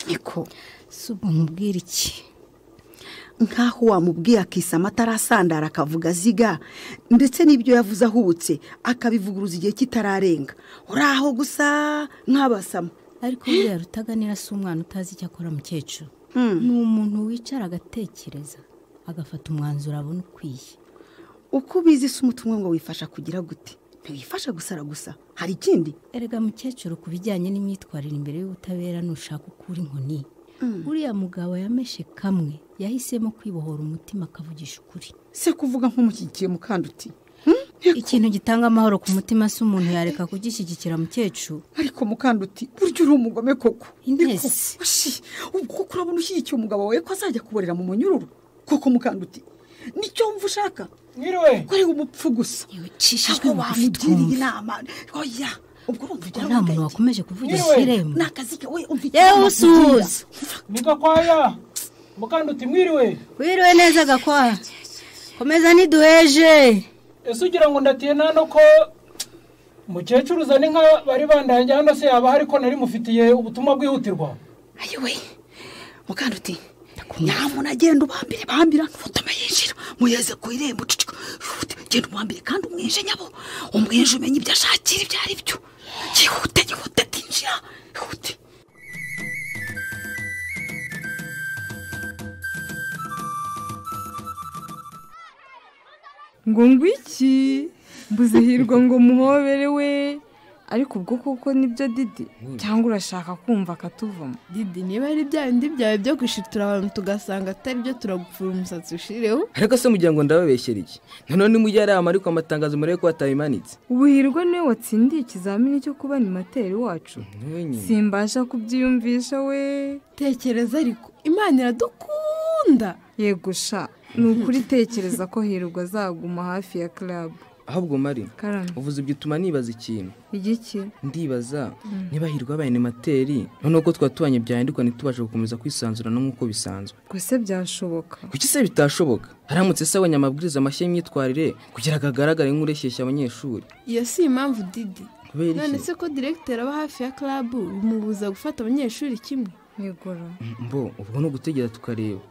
niko si ubwo mubwira iki nk'aho wamubwiye akisa amata arasandara akavuga aziga ndetse n'ibyo yavuze ahubutse akabivuguruza igihe kitararenga uri aho gusa nk'abasama ariko buriya rutaganira si umwana utazi icyo akora mukecuru ni umuntu wicara agatekereza agafata umwanzuro abona ukwiye uko ubizi si umutungo ngo wifasha kugira gute ntiwifasha gusara gusa hari ikindi erega mukecuru ku bijyanye n'imyitwarire imbere y'ubutabera nushaka ukura inkoni uriya mugabo yameshe kamwe yahisemo kwibohora umutima akavugisha ukuri se kuvuga nk'umushyigikiye mukanduti ikintu gitanga amahoro ku mutima si umuntu yareka kugishyigikira mukecuru ariko mukanduti burya uri umugome koko intese ubwo koko urabona ushyigikiye umugabo wawe ko azajya kuborera mu munyururu koko mukanduti nicyo wumva ushaka nyiriwe ko ari umupfu gusa yicishijwe aho bugufi wamugirira twumva. inama oya ubwo urumva ibyo nta muntu wakomeje kuvugisha irembo ni akazi kawe umva yewe usuhuza ni gakwaya mukanduti mwiriwe wiriwe neza gakwa komeza ntiduheje ese ugira ngo ndatiye nta no ko mukecuru uzana inka bari bandangiye hano se yaba hari ko nari mufitiye ubutumwa bwihutirwa ayiwe mukanduti nyamuntu agenda ubambire bambira ntufotome yinjira muyeze ku irembo cucu, yihute, genda ubambire kandi umwinje nyabo umwinje umenye ibyo ashakira ibyo ari byo yihute yihute tinjira yihute ngo ngwiki mbuze hirwa ngo muhoberewe ariko ubwo kuko nibyo didi cyangwa urashaka kumva akatuvamo didi niba ari bya bindi byawe byo gushitura abantu tugasanga atari byo turagupfura umusatsi ushireho ariko se mugira ngo ndababeshyera iki noneho nimujye ari ahantu ariko amatangazo murebe ko batabimanitse ubuhirwa niwe watsindiye ikizamini cyo kuba animateri wacu simbasha kubyiyumvisha we tekereza ariko imana iradukunda yego sha ni ukuri tekereza ko hirwa azaguma hafi ya club ahubwo mari Karame. uvuze ibyo utuma nibaza ikintu igiki ndibaza Mm. niba hirwa abaye animateri noneho ko twatubanye byahindurwa ntitubashe gukomeza kwisanzurana nk'uko bisanzwe gusa byashoboka kuki se bitashoboka haramutse se abonye amabwiriza mashya y'imyitwarire kugira ngo agaragare nk'ureshyeshya abanyeshuri iyo si impamvu didi kubera iki? none se ko diregiteri aba hafi ya karabu bimubuza gufata abanyeshuri kimwe yegora mbo ubwo ni ugutegera tukareba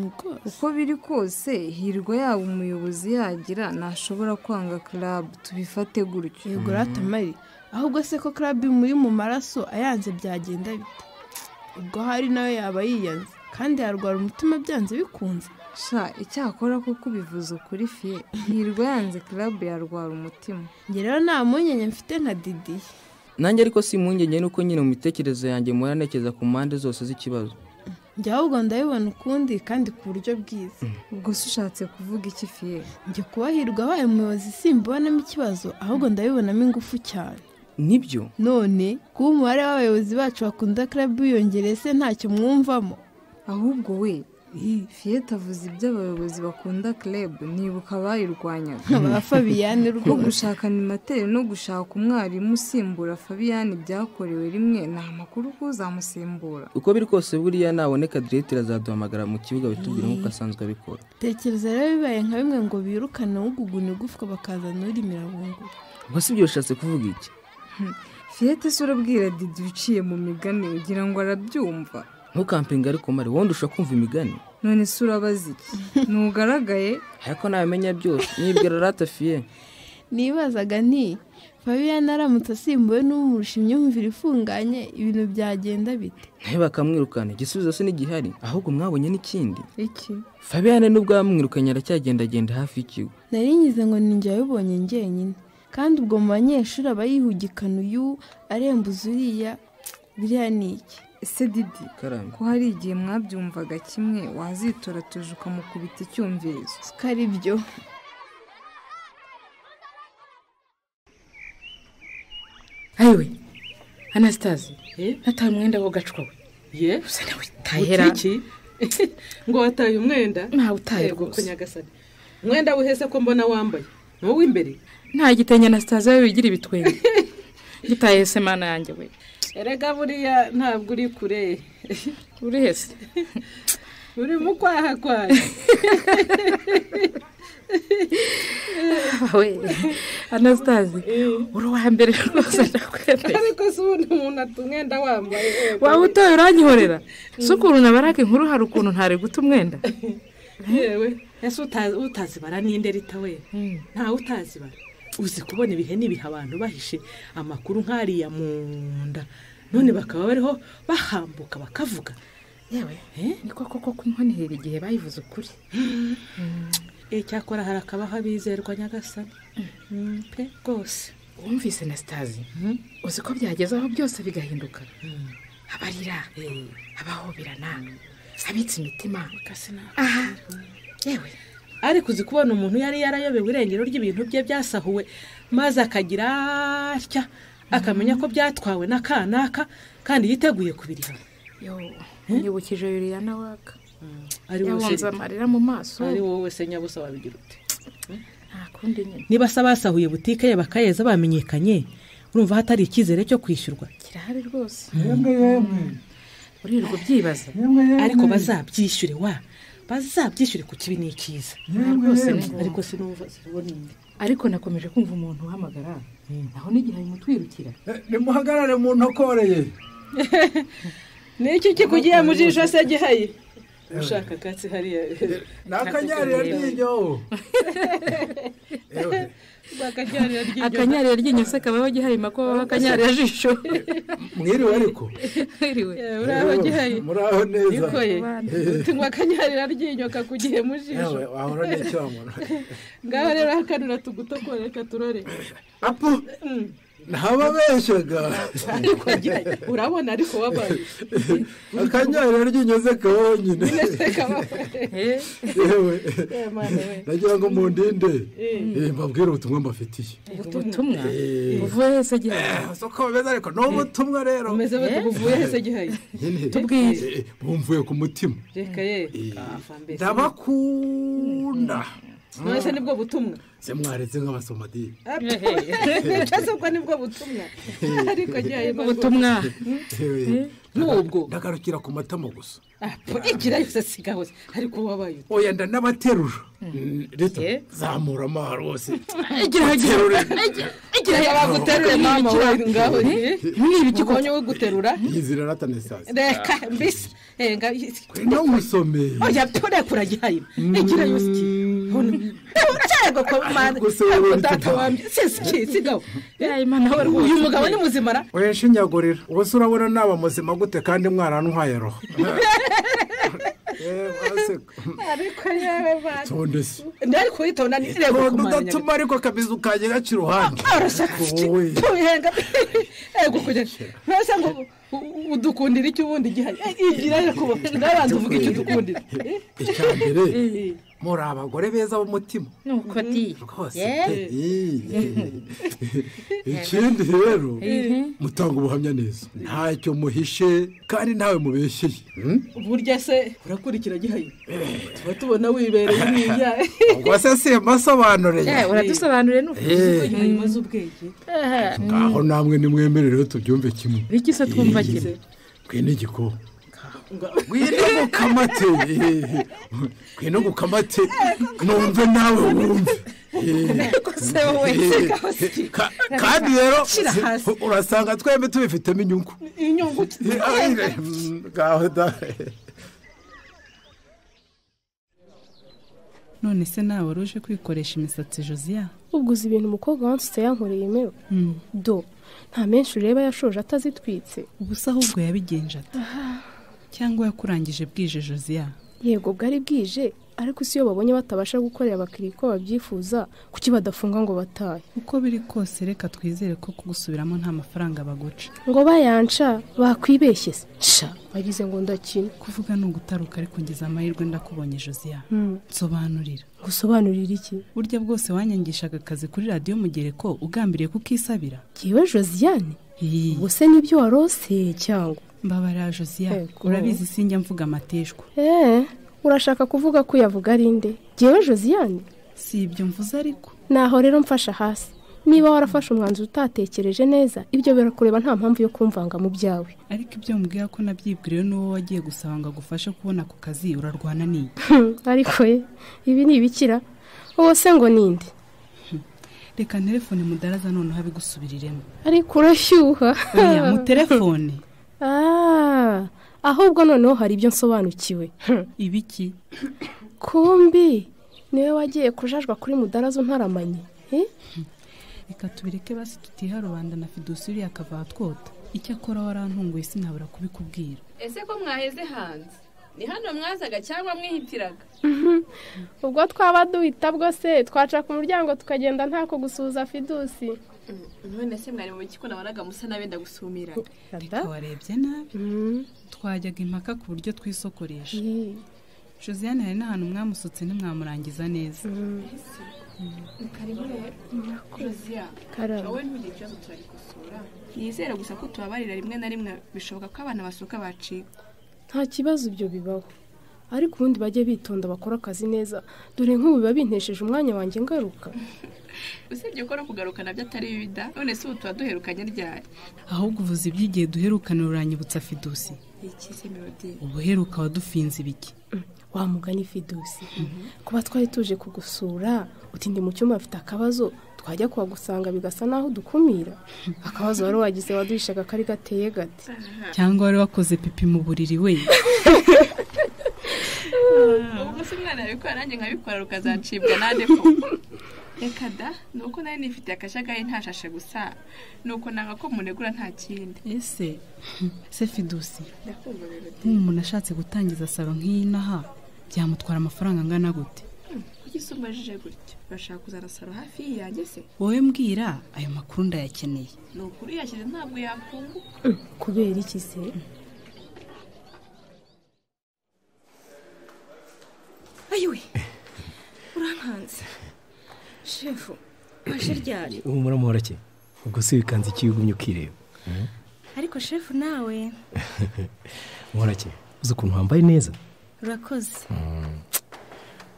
uko biri kose hirwa yaba umuyobozi yagira ntashobora kwanga club tubifate gutyo yegora tamari ahubwo se ko karabu imuri mu maraso ayanze byagenda bite ubwo hari nawe yaba yiyanze kandi yarwara umutima byanze bikunze sha icyakora kuko ubivuze ukuri fiye hirwa yanze club yarwara umutima njye rero nta mpungenge mfite nka didi nanjye ariko si impungenge nuko nyine mu mitekerereze yanjye muhora ntekereza ku mpande zose z'ikibazo njye ahubwo ndabibona ukundi kandi ku buryo bwiza ubwo se ushatse kuvuga iki fiye njye kubahirwa abaye umuyobozi simbonamo ikibazo ahubwo ndabibonamo ingufu cyane nibyo none kuba umubare w'abayobozi bacu bakunda club wiyongereye se ntacyo mwumvamo ahubwo we fiye tavuze ibyo abayobozi bakunda club nibuka abayirwanyaga Ba Fabiyani ko rwose. gushaka animateri no gushaka umwarimu usimbura fabiyani byakorewe rimwe nta makuru ko uzamusimbura uko biri kose buriya naboneka diregiteri azaduhamagara mu kibuga bitubwira nk'uko asanzwe abikora tekereza rero bibaye nka bimwe ngo birukane uguguna igufwa bakazana urimira bunguru ubwo si ibyo bishatse kuvuga iki fiyete se urabwira didi uciye mu migani ugira ngo arabyumva ntukampinga ariko mari wowe ndusha kumva imigani none se urabaza iki ntugaragaye ariko nabimenya byose nibwira ratafiye nibazaga nti fabiyani aramutse asimbuwe n'umurusha imyumvire ifunganye ibintu byagenda bite nawe bakamwirukana igisubizo se ntigihari ahubwo mwabonye n'ikindi iki fabiyane n'ubwo yamwirukanye aracyagendagenda hafi y'ikigo nari ngize ngo ninjye wabibonye njyenyine kandi ubwo mu banyeshuri aba yihugikana uyu arembuza uriya biriya ni iki ese didi karame ko hari igihe mwabyumvaga kimwe wazitora tuje ukamukubita icyumvirizo ko ari byo ayiwe anasitazi nataye umwenda w'agacwa we ye tahera iki ngo wataye umwenda Ntawe utaye Yego, rwose. ko nyagasani umwenda wihese ko mbona wambaye ni uw'imbere nta gitenge anasitazi we wigira ibitwenge gitaye semana yanjye we erega buriya ntabwo uri kure uri hese uri mu kwaha kwayo we anasitazi uri uwa mbere rwose ariko si ubundi umuntu ata umwenda wambaye waba utoye uranyihorera si ukuntu nabaraga inkuru hari ukuntu ntare guta umwenda yewe ese utazi- utazibara n'inde rita we ntawe utazibara uzi kubona ibihene ibiha abantu bahishe amakuru nk'ariya mu nda none bakaba bariho bahambuka bakavuga yewe ni koko ko kunywanirira igihe bayivuze ukuri icyakora hari akabaho abizerwa nyagasani Mm, pe rwose wumvise na sitazi uzi ko byageze aho byose bigahinduka abarira abahoberana abitse imitima aha yewe ariko uzi kubona umuntu yari yarayobewe irengero ry'ibintu bye byasahuwe maze akagira atya akamenya ko byatwawe na kanaka kandi yiteguye kubiriha yo unyibukije yuriya nawe aka ari wowe yabunze se- amarira mu maso ari wowe se nyabusa wabigira ute nta kundi nyine niba se abasahuye butike ye bakayeza bamenyekanye urumva hatari icyizere cyo kwishyurwa kirahari rwose uririrwa ubyibaza ariko bazabyishyure wa bazabyishyure ku kibi n'ikiza Yemwe, rwose yemwe. ariko sinumva sinuboneye ariko nakomeje kumva umuntu uhamagara naho n'igihe ari mutwirukira nimuhagarare mu ntokoreye n'icyo kikugiye mu jisho se gihaye ushaka akatsi hariya nakanyarira ryinyo akanyarira ryinyo se kaba bagihaye mako baba akanyarira jisho mwiriwe ariko Mwiriwe. uraho gihaye. Muraho neza. Nikoye. Eh. Tunywa akanyarira ryinyo kakugiye mu jisho. yewe wahora n'icyomoro Ngaho rero hakanura tugutokore reka turore. apu ntababeshyaga ariko gihaye urabona ariko wabaye akanyarira ryinyo se kaba wonyine yewe nagira ngo mundinde Mm. Eh, mbabwire ubutumwa mbafitiye ubutumwa Eh. buvuye hese gihaye Eh, soko bameze ariko ni ubutumwa rero umeze bate buvuye hese gihaye Nyine. Tubwire. Eh, eh, bumvuye ku mutima reka ye kafa mbese ndabakunda mwese nibwo butumwa se mwaretse nk'abasomadini ndetse ubwo nibwo butumwa ariko gihaye Eh, nubwo ndagarukira ku matama gusa igira yose siga hose ariko wabaye ute oya ndanabaterura Mm, rito zamura amaha rwose Igira- Terure. igira yabaguterure mama we ngaho Mwibiki ubonye we guterura yizira ratanesasi reka mbese enga ntumusomeye oya turekura gihaye igira yose uyu mugabo ni muzimara oya nshinyagurira ubu se urabona naba muzima gute kandi mwarantwaye roho ariko yewe bana tonde se ndari kuyitonda nireba nkundu kumanya udatuma ariko akabizu kanjye gaca iruhande Wowe. tubihenga ego kugira ntose ngo u- u- udukundira icyo ubundi gihari igira yo kuba n'abantu uvuga icyo udukundira icyambere muri abagore beza b'umutima nuko di rwose Eh. ikindi rero Mhm. mutanga ubuhamya neza ntacyo muhishe kandi ntawe mubesheye burya se urakurikira gihaye tuba tubona wibereye mwiya ubwo se simbasobanuriye uradusobanuriye n'ukuntu uzi ko gihaye imaze ubwenge ngaho namwe nimwemererewe tubyumve kimwe biki se twumva kimwe twine igikoma ngwino gukamate eh, ngwino gukamate numve nawe wumve Eh, se wowe, eh, seka hasi. ka- kandi rero Shira hasi. urasanga twembi tubifitemo inyungu inyungu Eh, ah, mm, ngaho da none se nawe wari uje kwikoresha imisatsi josiya ubwo uzi ibintu umukobwa wansutse yankoreye imewe Mm. do nta menshi ureba yashoje atazitwitse ubusa ahubwo yabigenje ata cyangwa yakurangije bwije josiya yego bwari bwije ariko isi iyo babonye batabasha gukorera abakiriya uko babyifuza kuki badafunga ngo batahe uko biri kose reka twizere ko kugusubiramo nta mafaranga baguca ngo bayanca bakwibeshye se sha bagize ngo ndakina kuvuga ni ugutaruka ariko ngize amahirwe ndakubonye josiya Mm. nsobanurira gusobanurira iki burya bwose wanyangishaga akazi kuri radiyo mugereko ugambiriye kukisabira yewe josiane ubwo se nibyo warose cyangwa mbabarira josiya Ego. urabizi sinjya mvuga amateshwa eee urashaka kuvuga ko uyavuga ari nde ngewe josiane si ibyo mvuze ariko naho rero mfasha hasi niba warafashe umwanzuro utatekereje neza ibyo birakureba nta mpamvu yo kumvanga mu byawe ariko ibyo mbwira ko nabyibwiriye n'uwo wagiye gusaba ngo agufashe kubona ako kazi urarwana n'iyi ariko ye ibi ni ibikira uwo se ngo ninde reka telefone mudaraza noneho abigusubiriremo ariko urashyuha oya mu telefone Ah, ahubwo noneho hari ibyo nsobanukiwe ibiki kumbi niwe wagiye kujajwa kuri mudarazo ntaramanye Eh? reka tubireke basi tutiha rubanda na fidusi uriya akava ahatwota icyakora warantunguye sinabura kubikubwira ese ko mwaheze hanze ni hano mwazaga cyangwa mwihitiraga Mhm. ubwo twaba duhita bwo se twaca ku muryango tukagenda ntako gusuhuza fidusi none se mwari mu bikiko nabonaga musa n'abenda gusumirana reka warebye nabi twajyaga impaka ku buryo twisokoresha josiane hari n'ahantu mwamusutse ntimwamurangiza neza karibu rero kuziya Karabo. wowe ntugire ikibazo turagikosora nizere gusa ko tubabarira rimwe na rimwe bishoboka ko abana basohoka bacika nta kibazo ibyo bibaho ariko ubundi bajye bitonda bakore akazi neza dore nk'ubu biba bintesheje umwanya wanjye ngaruka usibye ko no kugaruka nabyo atari bibi da none se ubu tuba duherukanye ryari ahubwo uvuze iby'igihe duherukana uranyibutsa fidusi iki se melodi ubuheruka wadufinze ibiki wa mugani fidusi kuba twari tuje kugusura utinde mu cyumba afite akabazo twajya kuhagusanga bigasa n'aho dukumira akabazo wari wagize waduhishaga kari gateye gati cyangwa wari wakoze pipi mu buriri we ubu se umwana yabikora nanjye nkabikora rukazacibwa nande ko reka da ni uko nari nifitiye akajagari ntashashe gusa ni uko nanga ko munegura nta kindi ese se fidusi ndakumva melodi nk'ubu umuntu ashatse gutangiza salo nk'iyi n'aha byamutwara amafaranga angana gute kuki se umbajije gutyo urashaka kuzana salo hafi yanjye se wowe mbwira ayo makuru ndayakeneye ni ukuri yashyize ntabwo yakunguka kubera iki se ayiwe urankanze shefu waje ryari ubu muramuhora ki ubwo se bikanze iki ugumye ukireba ariko shefu nawe muhora ki uzi ukuntu wambaye neza urakoze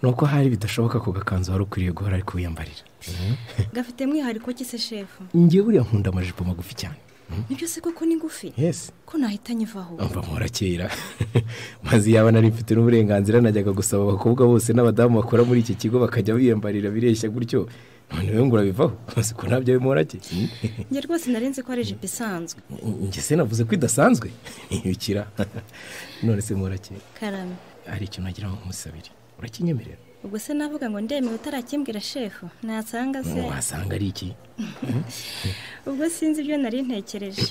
ni uko hari bidashoboka ku gakanzu wari ukwiriye guhora ari kuwiyambarira gafite mwihariko ki se shefu ngiye buriya nkunda amajipo magufi cyane nibyo se koko ni ngufi yesi ko nahita nyivaho mva muhora kera maze yaba nari mfite n'uburenganzira najyaga gusaba abakobwa bose n'abadamu bakora muri iki kigo bakajya biyambarira bireshya gutyo none we ngo urabivaho maze ko nabyo bimuhora ki njye rwose narenze ko ari ijipo isanzwe njye se navuze ko idasanzwe ntibikira none se muhora kera karame hari ikintu nagira ngo nkumusabire urakinyemerera ubwo se navuga ngo ndemewe utarakimbwira shefu nasanga se wasanga ari iki ubwo sinzi ibyo nari ntekereje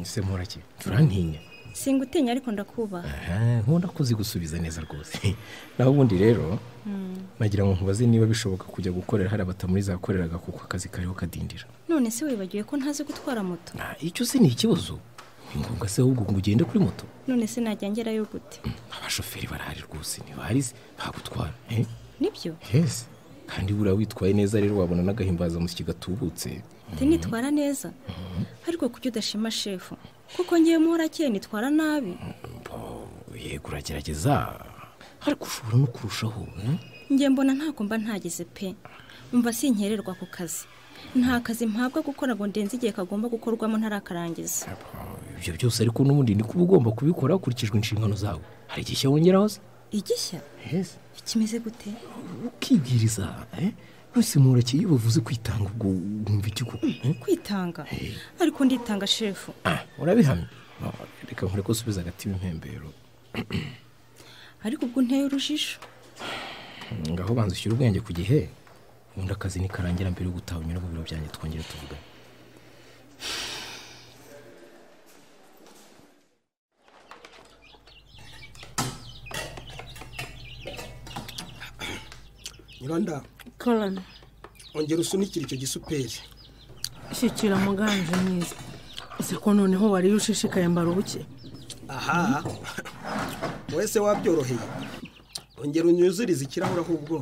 se muhora ki turantinya singutinya ariko ndakubaha Aha, nkunda kuzigusubiza neza rwose naho ubundi rero nagira ngo nkubaze niba bishoboka kujya gukorera hari abatamuri zakoreraga kuko akazi kariho kadindira none se wibagiwe ko ntazi gutwara moto Ah, icyo se ni ikibazo ni ngombwa se ahubwo ngo ugende kuri moto none se najya ngerayo gute abashoferi barahari rwose ntibahari bagutwara eh? nibyo yesi kandi buriya witwaye neza rero wabona n'agahimbazamusyi gatubutse te nitwara neza ariko kuki udashima shefu kuko ngewe muhorakeye nitwara nabi yego uragerageza ariko ushobora no kurushaho hmm? njye mbona ntako mba ntagize pe mva sinkererwa ku kazi nta kazi mpabwa gukora ngo ndenze igihe kagomba gukorwamo ntarakarangiza ibyo byose ariko n'ubundi ni kuba ugomba kubikora hakurikijwe inshingano zawe hari igihe wongeraho se igishya Yes. ikimeze gute ukibwiriza eh? nose murekeye iyo bavuze kwitanga ubwo wumva iki koko eh? kwitanga ariko nditanga shefu Ah, urabihamya Ah, reka nkore ko usubiza agati impembero ariko ubwo unteye urujijo ngaho banza ushyira ubwenge ku gihe ubundi akazi nikarangira mbere yo gutaha unyura mu biro byanjye twongere tuvugane nyiranda karana ongera usunikire icyo gisuperi shyikira muganje mwiza ese ko noneho wariye ushishikaye mbara ubuke aha wese wabyoroheye ongera unyuzurize ikirahure ahubwo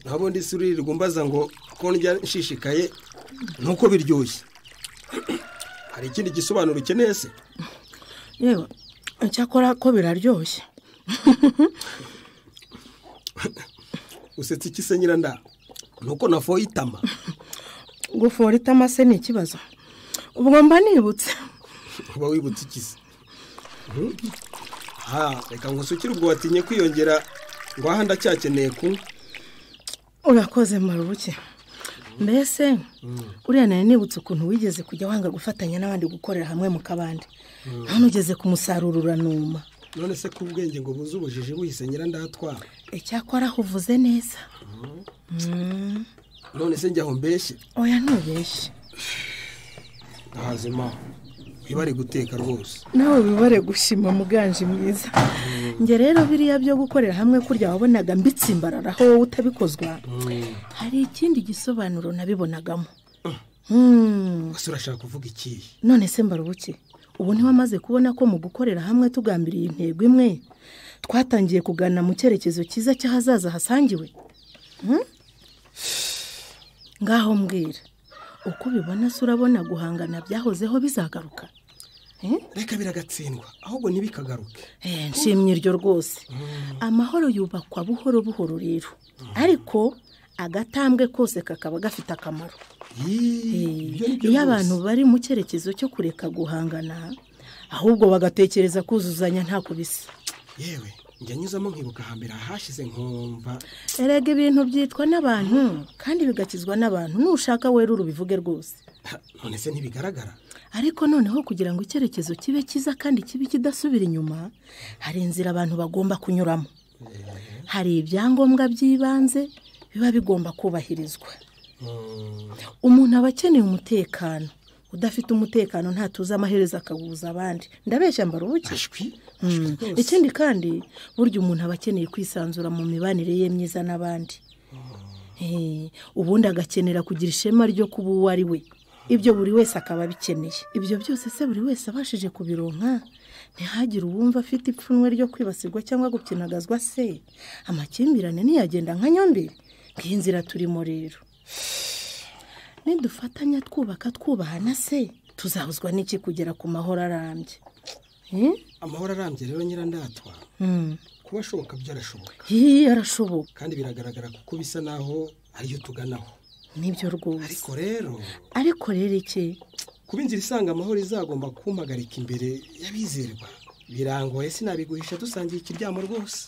nabo ndi suririrwa umbaza ngo ko ndya nshishikaye nuko biryoshye hari ikindi gisobanuro ukeneye se yewe icyakora ko biraryoshye usetse iki se nyiranda nuko nafoye itama gufora itama se ni ikibazo ubwo mba nibutse uba wibutse iki se Mhm. aha reka ngusukire ubwo watinye kwiyongera ngo aha ndacyakeneye kunywa urakoze marubuke mbese uriya nawe nibutse ukuntu wigeze kujya wanga gufatanya n'abandi gukorera hamwe mu kabande hano ugeze ku musaruro uranuma none se ko ubwenge ngo buze ubujiji buhise nyirandatwara icyakora aho uvuze neza Mm. none se njya aho mbeshye oya ntubeshye ahazima wibare guteka rwose nawe wibare gushima muganje mwiza njye rero biriya byo gukorera hamwe kurya wabonaga mbitsimbararaho wowe utabikozwa hari ikindi gisobanuro nabibonagamo Mm. ese urashaka kuvuga ikihe none se mbarubuke ubu ntiwamaze kubona ko mu gukorera hamwe tugambiriye intego imwe twatangiye kugana mu cyerekezo cyiza cy'ahazaza hasangiwe Mm? ngaho mbwira uko ubibona se urabona guhangana byahozeho bizagaruka reka biragatsindwa ahubwo ntibikagaruke nshimye iryo rwose amahoro yubakwa buhoro buhoro rero ariko agatambwe kose kakaba gafite akamaro Eh, iyo abantu bari mu cyerekezo cyo kureka guhangana ahubwo bagatekereza kuzuzanya ntako bisa yewe njya nyuzamo nkibuka hambere ahashize nkumva erega ibintu byitwa n'abantu kandi bigakizwa n'abantu nushaka wera urubivuge rwose none se ntibigaragara ariko noneho kugira ngo icyerekezo kibe cyiza kandi kibe kidasubira inyuma hari inzira abantu bagomba kunyuramo hari ibyangombwa by'ibanze biba bigomba kubahirizwa umuntu aba akeneye umutekano udafite umutekano ntatuze amaherezo akawuza abandi ndabeshya mbarubuke Mm. ikindi kandi burya umuntu aba akeneye kwisanzura mu mibanire ye myiza n'abandi Eh, ubundi agakenera kugira ishema ryo kuba uwo ari we ibyo buri wese akaba abikeneye ibyo byose se buri wese abashije kubironka ntihagire uwumva afite ipfunwe ryo kwibasirwa cyangwa gukinagazwa se amakimbirane ntiyagenda nka nyombere ngiyi nzira turimo rero nidufatanya twubaka twubahana se tuzahuzwa n'iki kugera ku mahoro arambye Eh? amahoro arambye rero nyirandatwa Mm. kuba ashoboka byarashoboka Hii, arashoboka kandi biragaragara kuko bisa naho ariyo tuganaho nibyo rwose ariko rero ariko rero iki kuba inzira isanga amahoro izagomba kumpagarika imbere y'abizerwa birangoye sinabiguhisha dusangiye ikiryamo rwose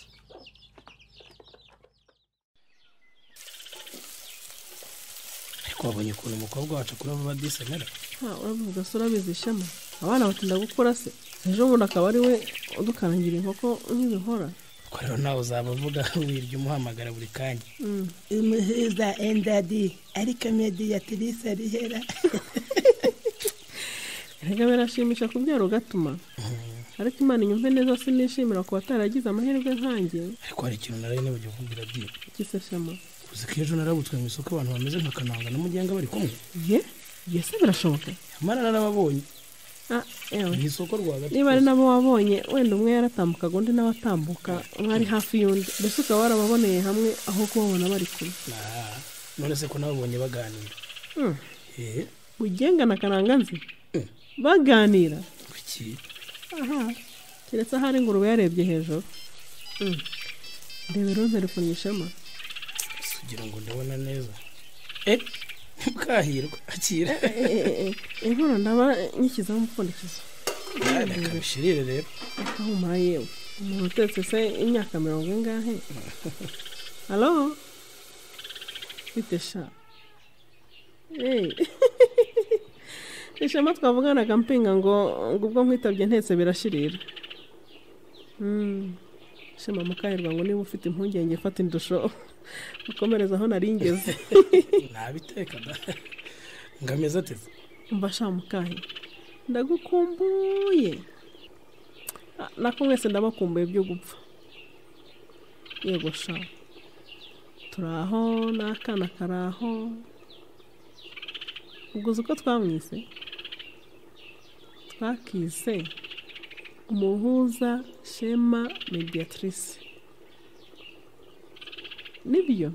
ariko wabonye ukuntu umukobwa wacu akura vuba disenera Ah, urabivuga se urabizi shema abana batinda gukura se ejo bundi akaba ari we udukangira inkoko nk'ibihora ko rero nawe uzaba uvuga wirya umuhamagara buri kanya imuhiza endadi ariko mediyatirisi arihera erega birashimisha kubyara ugatuma ariko imana inyumve neza sinishimira ku bataragize amahirwe nkanjye ariko hari ikintu nari nibujya kumbwira byi gise shema uzi ko ejo narabutswe mu isoko abantu bameze nka kananga na mugenga bari kumwe ye yese birashoboka amara narababonye Ah, ewe. mu isoko rwagati niba ari nabo wabonye wenda umwe yaratambukaga undi nawe atambuka mwari hafi y'undi mbese ukaba warababoneye hamwe aho kubabona bari kumwe Ah, none se ko nababonye baganira Mm. eh mugenga na karanganzi baganira kuki aha keretse ahari ingurube yarebye hejuru Mm. ndebe rose rikunyishema kugira ngo ndabona neza eh mukahirwa akira inkono ndaba nkikizaho umupfundikizo reka bishirire rero akahumura yewe umuntu utetse se imyaka mirongo ingahe halo bite sha Hey. ishema twavuganaga mpinga ngo ngo ubwo nkwitabye ntetse birashirira Mm. shema mukahirwa ngo niba ufite impungenge fata indusho ukomereza aho nari ngeze nabiteka da ngameze ateze umva sha mukahe ndagukumbuye Ah, nako mwese ndabakumbuye byo gupfa yego sha turi aho n'akana kari aho ubwo uzi uko twamwise twakise umuhuza shema mediatrice nibyo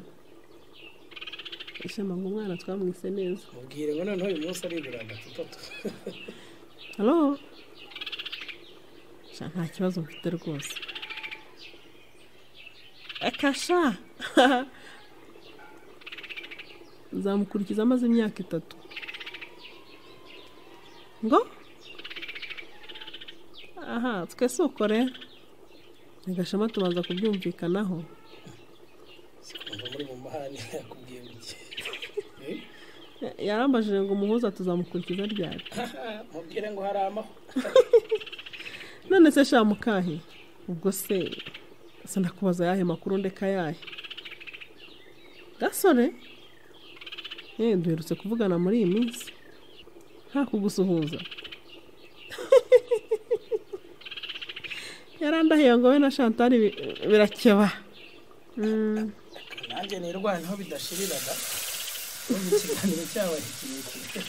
shema ngo umwana twamwise neza mubwire ngo noneho uyu munsi ari ibiranga tutatu halo sha nta kibazo mfite rwose akasha nzamukurikiza amaze imyaka itatu ngo aha twese uko rero nigashema tubanza kubyumvikanaho ngo muri mu mahane yakubwiye iki Eh, yarambajije ngo umuhuza tuzamukurikiza ryari mubwire ngo hari amahoro none se sha mukahe ubwo se se ndakubaza yahe makuru ndeka yahe gasore yewe duherutse kuvugana muri iyi minsi nta kugusuhuza yarandahiye ngo we na chantal bi- birakeba Mm. nanjye nirwanaho bidashiriraga ubu ikiganiro cyabaye kirekire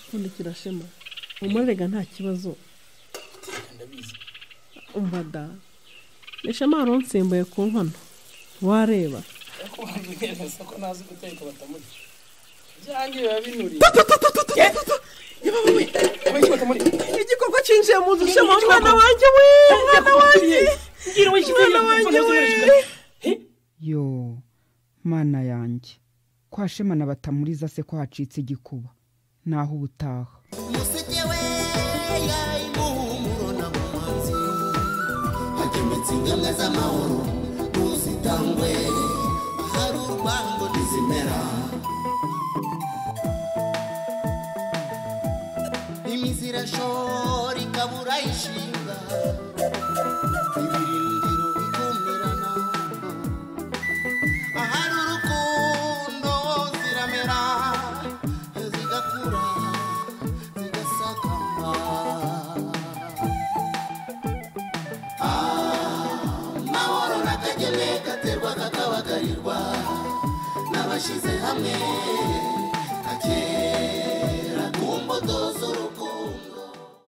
ubundi kirashema umurega nta kibazo ndabizi umva da nishema wari unsimbuye ku nkono wareba ariko bambwira ko ntazi guteka batamurya byanjye biba binuriye yewe we igikorwa cyinjiye mu nzu se mwana wanjye we mwana wanjye mwana wanjye we yo mana yanjye kwa shemana batamuriza se ko hacitse igikuba naho ubutaha hagemetse ingemwe z'amahoro ntuzitangwe hari urwango ntizimera imizi irashora ikabura ishinga ibirindiro bikumirana ahari urukundo ziramera zigakura zigasakama amahoro n'akagene gaterwa kakabagarirwa n'abashyize hamwe